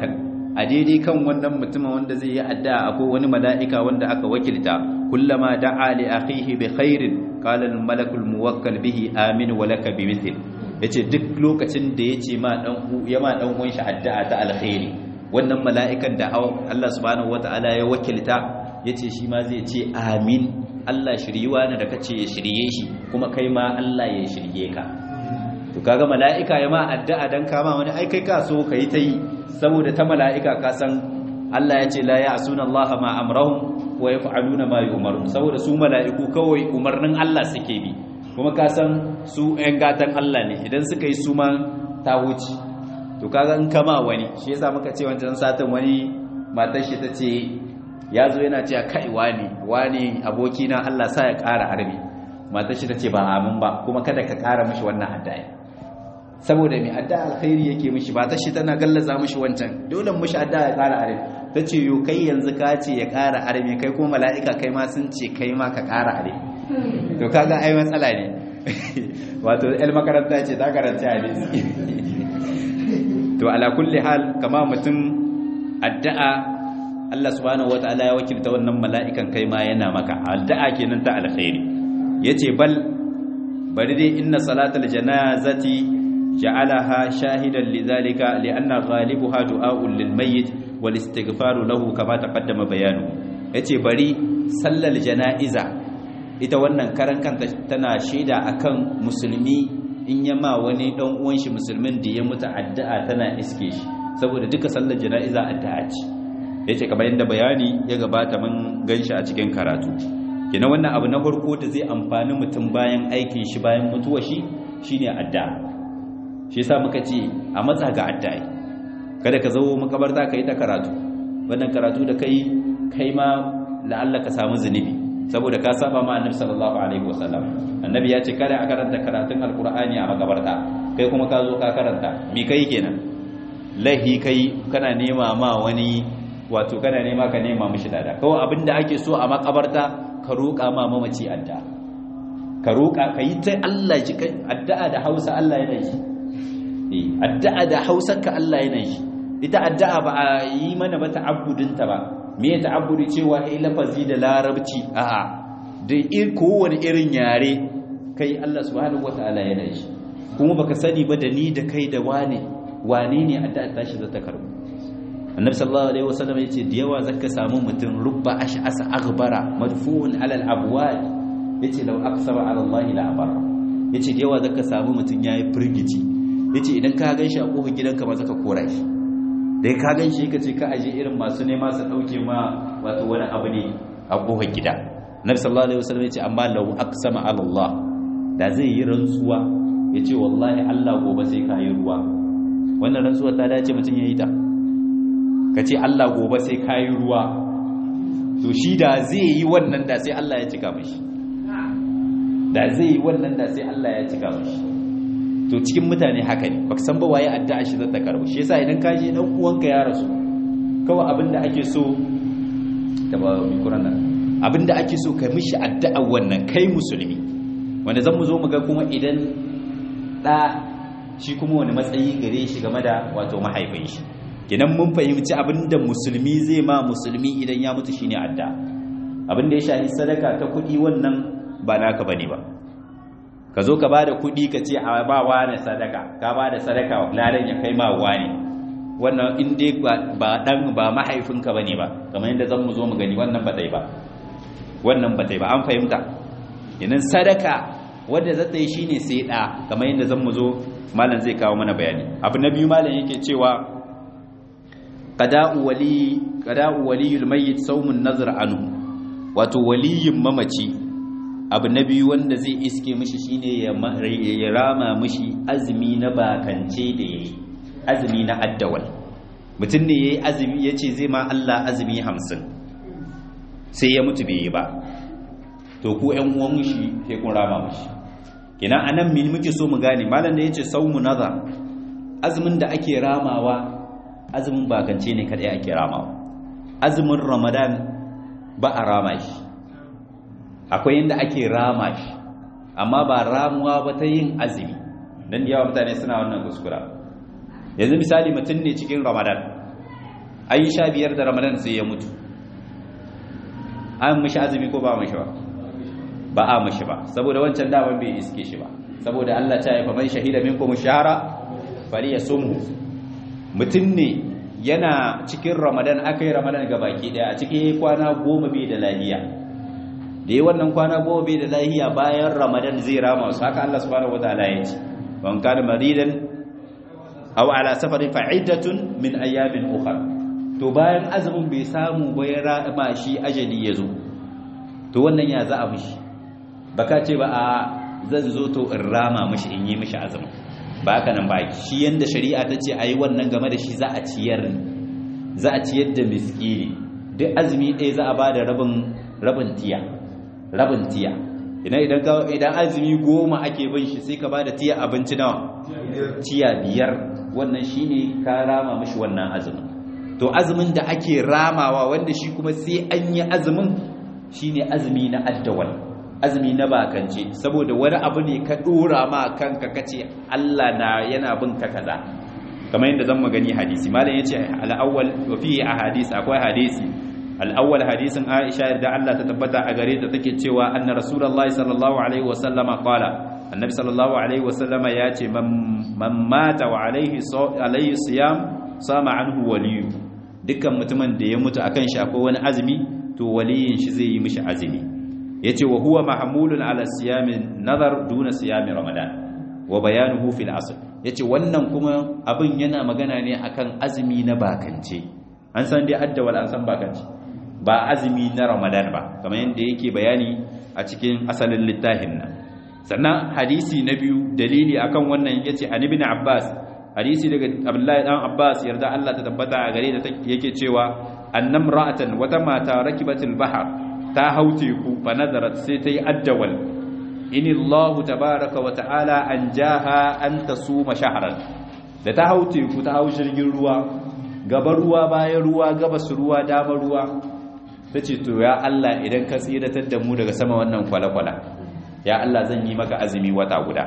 a daidai kan wannan mutumin wanda zai yi addu'a akwai wani mala'ika wanda aka wakilta kullama da'a li akhihi bi khairin qala al malakul muwakkal bihi amin wa laka bi mithl yace duk lokacin da yace ma dan ya ma dan uwan shi addu'a ta alkhairi wannan mala'ikan da Allah subhanahu wataala ya wakilta yace shi ma zai ce amin Allah shiriwa ne da kace ya shirye shi kuma kai ma Allah ya shirye ka to kaga mala'ika ya ma addu'a dan kama wani ai kai ka so kai ta yi saboda ta mala'ika ka san Allah ya ce la ya'suna Allah ma amrahum wa yaf'aluna ma yu'marun saboda su mala'iku kawai umarnin Allah suke bi kuma ka san su ɗan gatan Allah ne idan suka yi su ma ta wuce to kaga in kama wani shi yasa muka ce wancan satin wani matar shi tace ya zo yana cewa kai wani wani abokina Allah sa ya ƙara harbi matar shi tace ba amin ba kuma kada ka ƙara mishi wannan addu'a saboda mai addu'a alkhairi yake mishi ba ta shi tana gallaza mishi wancan dole mishi addu'a ya ƙara arme ta ce yo kai yanzu ka ce ya ƙara arme kai kuma mala'ika kai ma sun ce kai ma ka ƙara arme to kaga ai matsala ne wato el makaranta ce ta karanta hadisi to ala kulli hal kama mutum addu'a Allah subhanahu wataala ya wakilta wannan mala'ikan kai ma yana maka addu'a kenan ta alkhairi yace bal bari dai inna salatal janazati جعلها شاهدا لذلك لأن غالبها دعاء للميت والاستغفار له كما تقدم بيانه yace bari sallar jana'iza ita wannan karan kanta tana shaida akan musulmi in yama wani dan uwan shi musulmin da ya mutu addu'a tana iske shi saboda duka sallar jana'iza addu'a ce yace kamar yadda bayani ya gabata mun ganshi a cikin karatu kina wannan abu na farko da zai amfani mutum bayan aikin shi bayan mutuwa shi shine addu'a shi yasa muka ce a matsa ga addai kada ka zo makabarta kai ta karatu wannan karatu da kai kai ma la'alla ka samu zunubi saboda ka saba ma annabi sallallahu alaihi wasallam annabi ya ce kada a karanta karatun alqur'ani a makabarta kai kuma ka zo ka karanta me kai kenan lahi kai kana nema ma wani wato kana nema ka nema mishi dada kawai abinda ake so a makabarta ka roƙa ma mamaci adda ka roƙa ka yi ta Allah ji addu'a da Hausa Allah yana yi addu'a da hausarka Allah yana shi ita addu'a ba a yi mana ba ta'abbudinta ba me ya ta'abbudi cewa ai lafazi da larabci a'a da kowane irin yare kai Allah subhanahu wataala yana shi kuma baka sani ba da ni da kai da wane wane ne addu'a tashi za ta karbu annabi sallallahu alaihi wasallam yace da yawa zaka samu mutum rubba ash'asa aghbara madfu'un ala al-abwal yace law aksara ala Allah la abara yace da yawa zaka samu mutum yayi firgici yace idan ka gan shi a kofar gidanka ba zaka kora shi dai ka gan shi kace ka aje irin masu nema su dauke ma wato wani abu ne a kofar gida nabi sallallahu alaihi wasallam yace amma law aqsama ala Allah da zai yi rantsuwa yace wallahi Allah gobe sai ka yi ruwa wannan rantsuwa ta dace mutun yayi ta kace Allah gobe sai ka yi ruwa to shi da zai yi wannan da sai Allah ya cika mishi da zai yi wannan da sai Allah ya cika mishi to cikin mutane haka ne baka san ba waye addu'a shi zata karbu shi yasa idan ka je dan uwanka ya rasu kawai abinda ake so da ba mi kurana abinda ake so kai mishi addu'a wannan kai musulmi wanda zan mu zo mu ga kuma idan da shi kuma wani matsayi gare shi game da wato mahaifin shi kenan mun fahimci abinda musulmi zai ma musulmi idan ya mutu shine addu'a abinda ya shafi sadaka ta kuɗi wannan ba naka bane ba ka zo ka ba da kuɗi ka ce a ba wane sadaka ka ba da sadaka ladan ya kai ma wane wannan in dai ba dan ba mahaifinka bane ba kamar yadda zan mu zo mu gani wannan ba dai ba wannan ba dai ba an fahimta yanin sadaka wanda zata yi shine sai da kamar yadda zan mu zo malam zai kawo mana bayani abu na biyu malam yake cewa qada'u wali qada'u waliyul mayyit sawmun nazar anhu wato waliyin mamaci abu na biyu wanda zai iske mishi shine ya rama mishi azumi na bakance da yayi azumi na addawal mutum ne yayi azumi yace zai ma Allah azumi hamsin sai ya mutu bai yi ba to ku ƴan uwan shi sai kun rama mishi kina anan min muke so mu gane malam da yace saumu naza azumin da ake ramawa azumin bakance ne kadai ake ramawa azumin ramadan ba a rama shi akwai yadda ake rama shi amma ba ramuwa ba ta yin azumi don yawa mutane suna wannan kuskura yanzu misali mutum ne cikin ramadan ayi sha biyar da ramadan sai ya mutu an mishi azumi ko ba mishi ba ba a mishi ba saboda wancan daman bai iske shi ba saboda Allah ta yi faman shahida minkum shahara falyasumhu mutum ne yana cikin ramadan aka yi ramadan ga baki daya a cikin kwana goma bai da lahiya da yi wannan kwana goma bai da lahiya bayan ramadan zai rama su haka Allah subhanahu wataala ya ce ban kana maridan aw ala safarin fa'idatun min ayyamin ukhra to bayan azumin bai samu ba ya rama shi ajali ya zo to wannan ya za a mishi baka ce ba a zan zo to in rama mishi in yi mishi azumin ba haka nan ba shi yanda shari'a ta ce ayi wannan game da shi za a ciyar za a ciyar da miskini duk azumi ɗaya za a ba da rabin rabin tiya rabin tiya idan idan idan azumi goma ake bin shi sai ka ba da tiya abinci nawa tiya biyar wannan shine ka rama mishi wannan azumin to azumin da ake ramawa wanda shi kuma sai an yi azumin shine azumi na addawal azumi na bakance saboda wani abu ne ka dora ma kanka kace Allah na yana bin ka kaza kamar yadda zan magani hadisi malam yace al-awwal wa fi ahadith akwai hadisi al-awwal hadisin Aisha yarda Allah ta tabbata a gare ta take cewa anna rasulullahi sallallahu alaihi wa sallama qala annabi sallallahu alaihi wa sallama yace man mata wa alaihi alaihi siyam sama anhu waliyu dukkan mutumin da ya mutu akan shi akwai wani azumi to waliyin shi zai yi mishi azumi yace wa huwa mahmulun ala siyamin nazar duna siyamin ramadan wa bayanuhu fil asl yace wannan kuma abin yana magana ne akan azumi na bakance an san dai addawal an san bakance ba azumi na ramadan ba kamar yadda yake bayani a cikin asalin littafin nan sannan hadisi na biyu dalili akan wannan yace an ibn abbas hadisi daga abdullahi dan abbas yarda Allah ta tabbata a gare da yake cewa annam ra'atan wata mata rakibatul bahar ta haute ku fa nazarat sai ta yi addawal inillahu tabaraka wa ta'ala an jaha an tasuma shahran da ta haute ku ta hau jirgin ruwa gaba ruwa bayan ruwa gabas ruwa dama ruwa tace to ya Allah idan ka tsiratar da mu daga sama wannan kwala-kwala ya Allah zan yi maka azumi wata guda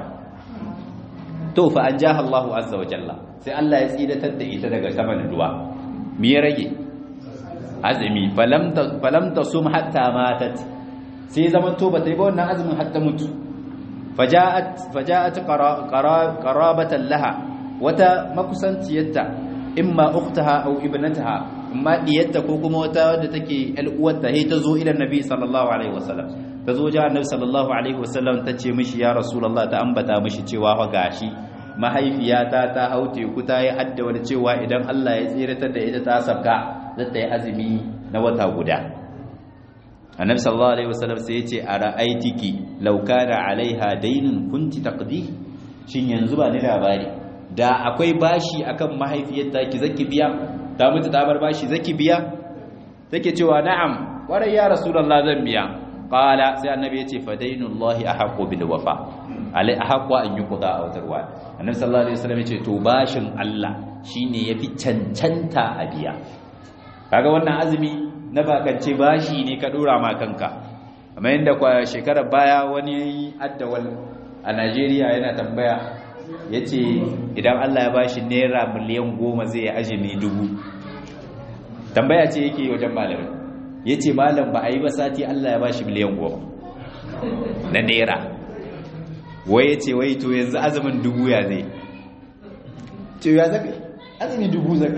to fa an jaha Allahu azza wa jalla sai Allah ya tsiratar da ita daga saman ruwa me ya rage azumi falam tasum hatta matat sai zaman to bata yi ba wannan azumin hatta mutu faja'at faja'at qarabatan laha wata makusantiyarta imma ukhtaha aw ibnataha imma diyarta ko kuma wata wadda take al uwarta sai ta zo ila nabi sallallahu alaihi wasallam ta zo ja annabi sallallahu alaihi wasallam ta ce mishi ya rasulullah ta ambata mishi cewa fa gashi mahaifiyata ta haute ku ta yi adda wani cewa idan Allah ya tsiratar da ita ta sabka zai ta yi azumi na wata guda annabi sallallahu alaihi wasallam sai ya ce a ra'aitiki law kana alaiha daynun kunti taqdi shin yanzu ba ni labari da akwai bashi akan mahaifiyarta ki zaki biya ta mutu ta bar bashi zaki biya take cewa na'am kwarai ya rasulullah zan biya qala sai annabi yace fa dainullahi ahqqu bil wafa alai ahqqu an yuqda aw tarwa annabi sallallahu alaihi wasallam yace to bashin Allah shine yafi cancanta a biya kaga wannan azumi na bakance bashi ne ka dora ma kanka amma inda kwa shekarar baya wani addawal a Najeriya yana tambaya yace idan Allah ya bashi naira miliyan goma zai azumi dubu tambaya ce yake wajen malamin ya ce malam ba a yi ba sati Allah ya ba shi miliyan goma na naira wai ya ce wai to yanzu azumin dubu ya zai ce ya zaka azumi dubu zaka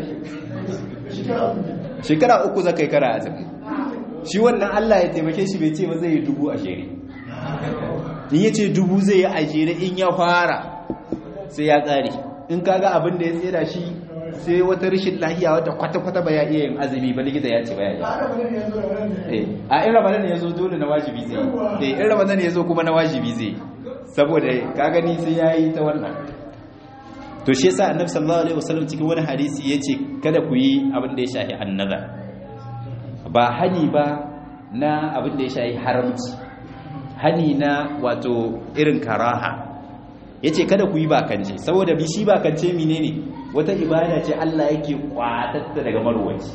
shekara uku zaka yi kara azumi shi wannan Allah ya taimake shi bai ce ba zai yi dubu a shere in ya ce dubu zai yi a shere in ya fara sai ya tsari in kaga abin da ya tsira shi sai wata rashin lahiya wata kwata-kwata ba ya iya yin azumi ba likita ya ce ba ya yi a in ramadan ya zo dole na wajibi zai yi in ramadan ya zo kuma na wajibi zai saboda ka gani sai ya yi ta wannan to shi yasa annabi sallallahu alaihi wasallam cikin wani hadisi yace kada ku yi abin da ya shafi annazar ba hani ba na abin da ya shafi haramci hani na wato irin karaha yace kada ku yi bakance saboda bi shi bakance menene wata ibada ce Allah yake kwatatta daga marwaci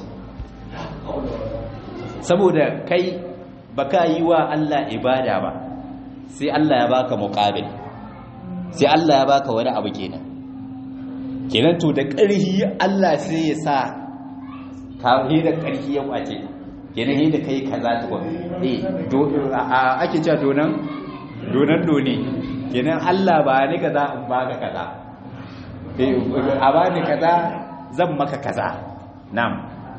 saboda kai baka yi wa Allah ibada ba sai Allah ya baka muqabil sai Allah ya baka wani abu kenan kenan to da ƙarhi Allah sai ya sa ka da ƙarfi ya kwace kenan da kai kaza tukun eh ake cewa donan donan doni kenan Allah ba ni kaza in baka kaza eh a ba ni kaza zan maka kaza na'am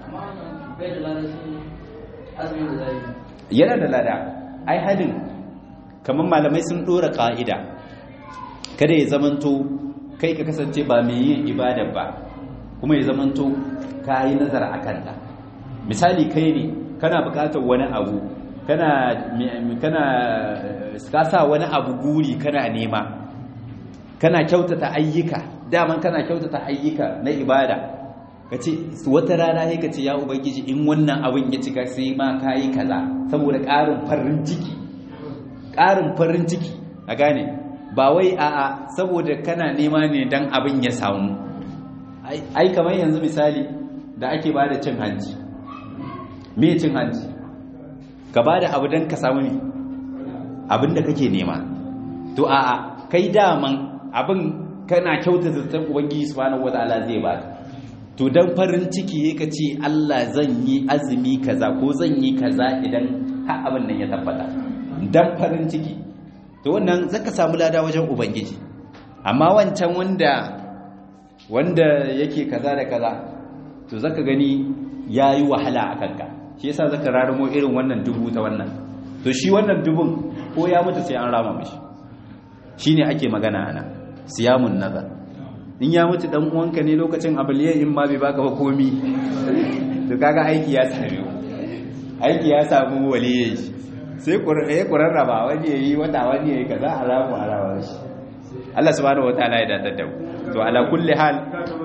yana da lada ai hadin kamar malamai sun dora ka'ida kada ya zamanto kai ka kasance ba mai yin ibada ba kuma ya zamanto ka yi nazar a kanta misali kai ne kana bukatar wani abu kana kana sa wani abu guri kana nema kana kyautata ayyuka daman kana kyautata ayyuka na ibada kace wata rana sai kace ya ubangiji in wannan abin ya cika sai ma kai kaza saboda ƙarin farin ciki ƙarin farin ciki a gane ba wai a'a saboda kana nema ne dan abin ya samu ai kamar yanzu misali da ake bada cin hanci me cin hanci ka bada abu dan ka samu ne abin da kake nema to a'a kai daman abin kana kyautata zaton ubangiji subhanahu wataala zai baka to dan farin ciki ka ce Allah zan yi azumi kaza ko zan yi kaza idan har abin nan ya tabbata dan farin ciki to wannan zaka samu lada wajen ubangiji amma wancan wanda wanda yake kaza da kaza to zaka gani yayi wahala a kanka shi yasa zaka rarumo irin wannan dubu ta wannan to shi wannan dubun ko ya mutu sai an rama mishi shine ake magana ana siyamun nazar in ya mutu dan uwanka ne lokacin abaliyan in ma bai baka ba komi to kaga aiki ya same aiki ya samu waliyin shi sai ya kurarraba wani yayi wata wani yayi kaza alamu alawa shi Allah subhanahu wataala ya dadar da to ala kulli hal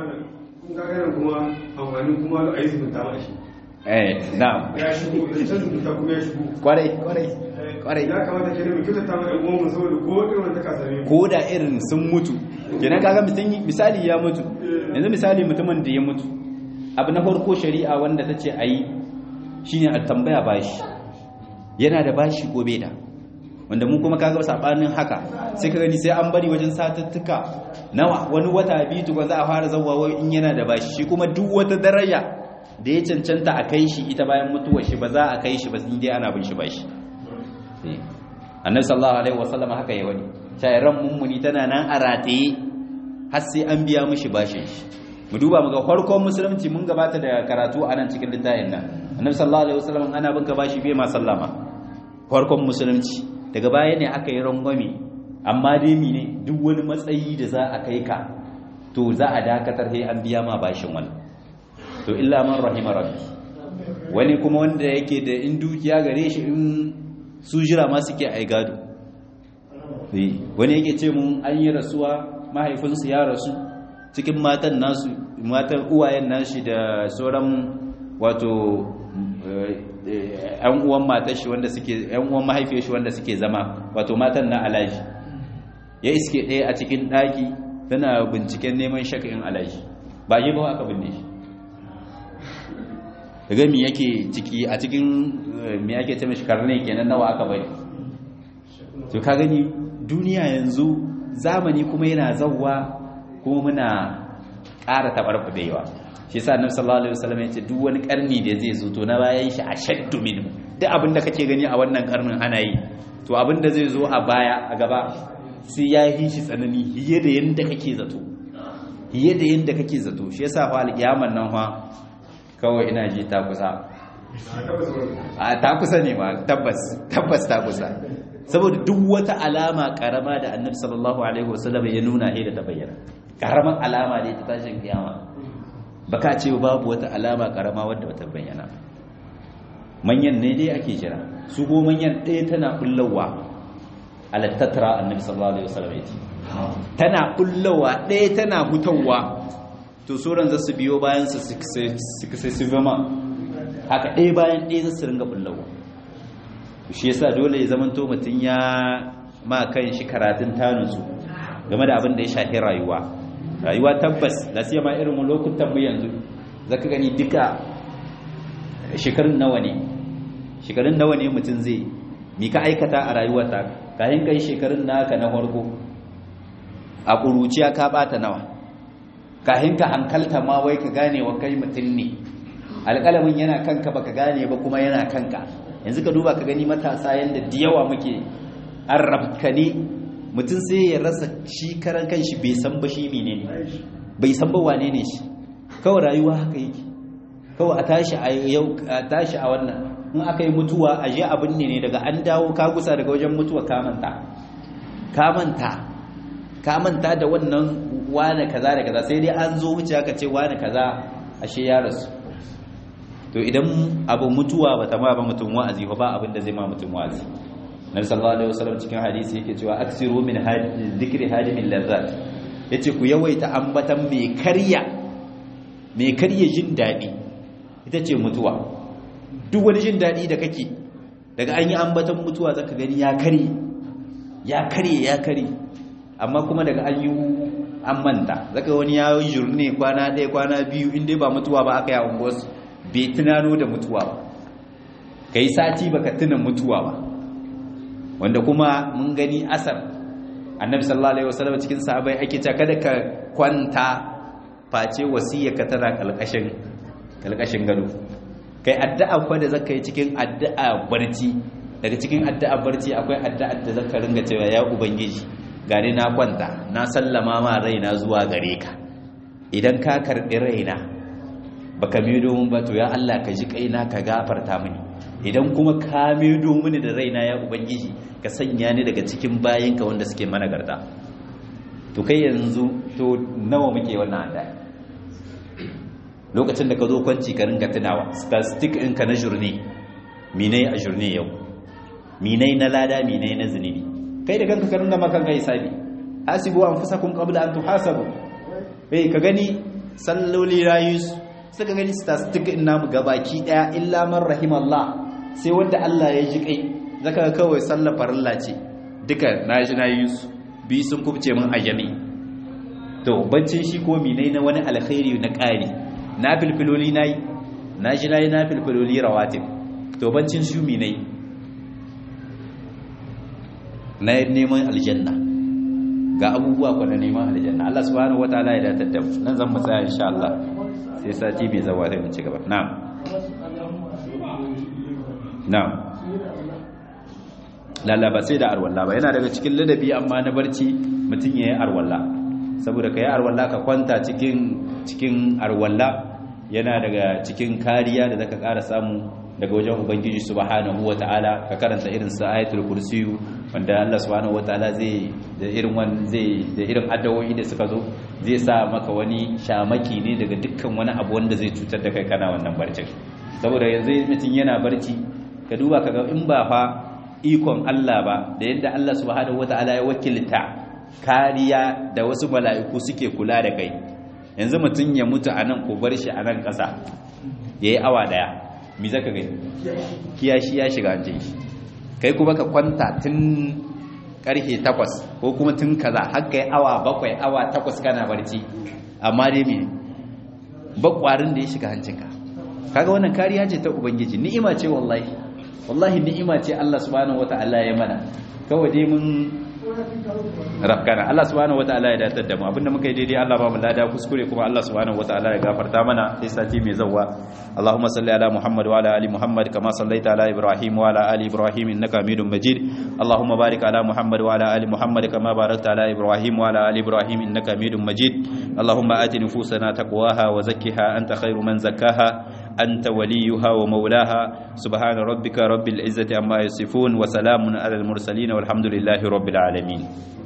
kuma amfani kuma a yi zumunta ma shi eh na'am ya shigo da can zumunta kuma ya shigo kwarai kwarai kwarai ya kamata ke da mai kyautata ma ɗan uwanmu saboda ko irin wanda ka same mu ko da irin sun mutu kenan kaga mutum misali ya mutu yanzu misali mutumin da ya mutu abu na farko shari'a wanda ta ce a yi shine a tambaya bashi yana da bashi ko bai da wanda mu kuma kaga sabanin haka sai ka gani sai an bari wajen satuttuka nawa wani wata biyu tukun za a fara zawawa in yana da bashi shi kuma duk wata daraja da ya cancanta a kai shi ita bayan mutuwar shi ba za a kai shi ba sai dai ana bin shi bashi annabi sallallahu alaihi wasallam haka ya wani shayran mummuni tana nan a rataye har sai an biya mishi bashin shi mu duba mu ga farkon musulunci mun gabata da karatu a nan cikin littafin nan annabi sallallahu alaihi wasallam ana binka bashi bai ma sallama farkon musulunci daga baya ne aka yi rangwame amma dai ne duk wani matsayi da za a kai ka to za a dakatar sai an biya ma bashin wani to illa man rahima rabbi wani kuma wanda yake da in dukiya gare shi in su jira ma suke ai gado wani yake ce mun an yi rasuwa mahaifinsu ya rasu cikin matan nasu matan uwayen nashi da sauran wato yan uwan matar shi wanda suke yan uwan mahaifiyar shi wanda suke zama wato matan na alaji ya iske ɗaya a cikin ɗaki tana binciken neman shakain alaji ba yi ba aka binne shi daga mi yake ciki a cikin mi ake ce mashi karne kenan nawa aka bari to ka gani duniya yanzu zamani kuma yana zawwa kuma muna ƙara taɓarɓaɗewa shi sa annabi sallallahu alaihi wasallam ya ce duk wani karni da zai zo to na bayan shi ashaddu minhu duk abin da kake gani a wannan karnin ana yi to abin da zai zo a baya a gaba sai ya yi shi tsanani hiye da yanda kake zato hiye da yanda kake zato shi yasa fa alƙiyaman nan fa kawai ina ji ta kusa a ta kusa ne ma tabbas tabbas ta kusa saboda duk wata alama karama da annabi sallallahu alaihi wasallam ya nuna da ta bayyana karaman alama ne ta tashin kiyama baka ce babu wata alama karama wadda bata bayyana manyan ne dai ake jira su go manyan ɗaya tana kullawa alattatra annabi sallallahu alaihi wasallam ya ce tana kullawa ɗaya tana hutawa to sauran za su biyo bayan su su zama haka ɗaya bayan ɗaya za su ringa kullawa shi yasa dole ya zamanto mutum ya ma kan shi karatun tanutsu game da abin da ya shafi rayuwa rayuwa tabbas da siya ma irin lokutan mu yanzu zaka gani duka shekarun nawa ne shekarun nawa ne mutum zai mi ka aikata a rayuwarta kayan kai shekarun naka na farko a ƙuruciya ka bata nawa kayan ka hankalta ma wai ka gane wa kai mutum ne alƙalamin yana kanka baka gane ba kuma yana kanka yanzu ka duba ka gani matasa yanda da yawa muke an rabkane mutum sai ya rasa shi karan kanshi bai san ba shi menene bai san ba wane ne shi kawai rayuwa haka yake kawai a tashi a yau a tashi a wannan in aka yi mutuwa a je abin ne ne daga an dawo ka gusa daga wajen mutuwa ka manta ka manta ka manta da wannan wane kaza da kaza sai dai an zo wuce aka ce wane kaza ashe ya rasu to idan abu mutuwa ba ta ma ba mutum wa'azi ba ba abin da zai ma mutum wa'azi nabi sallallahu alaihi wasallam cikin hadisi yake cewa aksiru min dhikri hadimin lazzat yace ku yawaita ambatan mai karya mai karya jin dadi ita ce mutuwa duk wani jin dadi da kake daga an yi ambatan mutuwa zaka gani ya kare ya kare ya kare amma kuma daga an yi an manta zaka wani ya yi jurne kwana ɗaya kwana biyu inda ba mutuwa ba aka yi a unguwarsu bai tunano da mutuwa ba ka yi sati baka tuna mutuwa ba wanda kuma mun gani asar annabi sallallahu alaihi wasallam cikin sahabbai ake cewa kada ka kwanta face ka tana kalkashin kalkashin gado kai addu'a fa da zaka yi cikin addu'a barci daga cikin addu'a barci akwai addu'a da zaka ringa cewa ya ubangiji gani na kwanta na sallama ma raina zuwa gare ka idan ka karbi raina baka medo mun ba to ya Allah ka ji kaina ka gafarta mini idan kuma ka medo mini da raina ya ubangiji ka sanya ni daga cikin bayinka wanda suke mana garda to kai yanzu to nawa muke wannan addu'a lokacin da ka zo kwanci ka ringa tunawa statistic ɗinka na jurni minai a jurni yau minai na lada minai na zunubi kai da kanka ka ringa makan kai hisabi hasibu anfusakum qabla an tuhasabu eh ka gani salloli rayus suka gani statistic ɗin namu gabaki daya illa man rahimallah sai wanda Allah ya ji kai zaka ga kawai sallar farilla ce duka naji na yi su bi sun kubce min a jami to bancin shi ko minai na wani alkhairi na ƙari na filfiloli na yi na ji na yi na filfiloli rawatin to bancin shi minai na neman aljanna ga abubuwa kwa na neman aljanna Allah subhanahu wataala ya datar da mu nan zan mu tsaya insha Allah sai sati mai zawa sai mu ci gaba na'am na'am lalla ba sai da arwalla ba yana daga cikin ladabi amma na barci mutum ya yi arwalla saboda ka yi arwalla ka kwanta cikin cikin arwalla yana daga cikin kariya da zaka ƙara samu daga wajen ubangiji subhanahu wataala ka karanta irin sa ayatul kursiyu wanda Allah subhanahu wataala zai da irin wan zai da irin addawoyi da suka zo zai sa maka wani shamaki ne daga dukkan wani abu wanda zai cutar da kai kana wannan barcin saboda yanzu mutum yana barci ka duba kaga in ba fa ikon Allah ba da yadda Allah subhanahu wataala ya wakilta kariya da wasu mala'iku suke kula da kai yanzu mutum ya mutu a nan ko bar shi a nan ƙasa ya yi awa ɗaya mi zaka gani kiyashi ya shiga hanjin shi kai kuma ka kwanta tun ƙarfe takwas ko kuma tun kaza har kai awa bakwai awa takwas kana barci amma dai me bakwarin da ya shiga hancinka kaga wannan kariya ce ta ubangiji ni'ima ce wallahi wallahi ni'ima ce Allah subhanahu wataala ya mana kawai dai mun rafkana Allah subhanahu wataala ya datar da mu abinda muka yi daidai Allah ba mu lada kuskure kuma Allah subhanahu wataala ya gafarta mana sai sati mai zawwa Allahumma salli ala Muhammad wa ala ali Muhammad kama sallaita ala Ibrahim wa ala ali Ibrahim innaka Hamidum Majid Allahumma barik ala Muhammad wa ala ali Muhammad kama barakta ala Ibrahim wa ala ali Ibrahim innaka Hamidum Majid Allahumma ati nufusana taqwaha wa zakkiha anta khairu man zakkaha أنت وليها ومولاها سبحان ربك رب العزة عما يصفون وسلام على المرسلين والحمد لله رب العالمين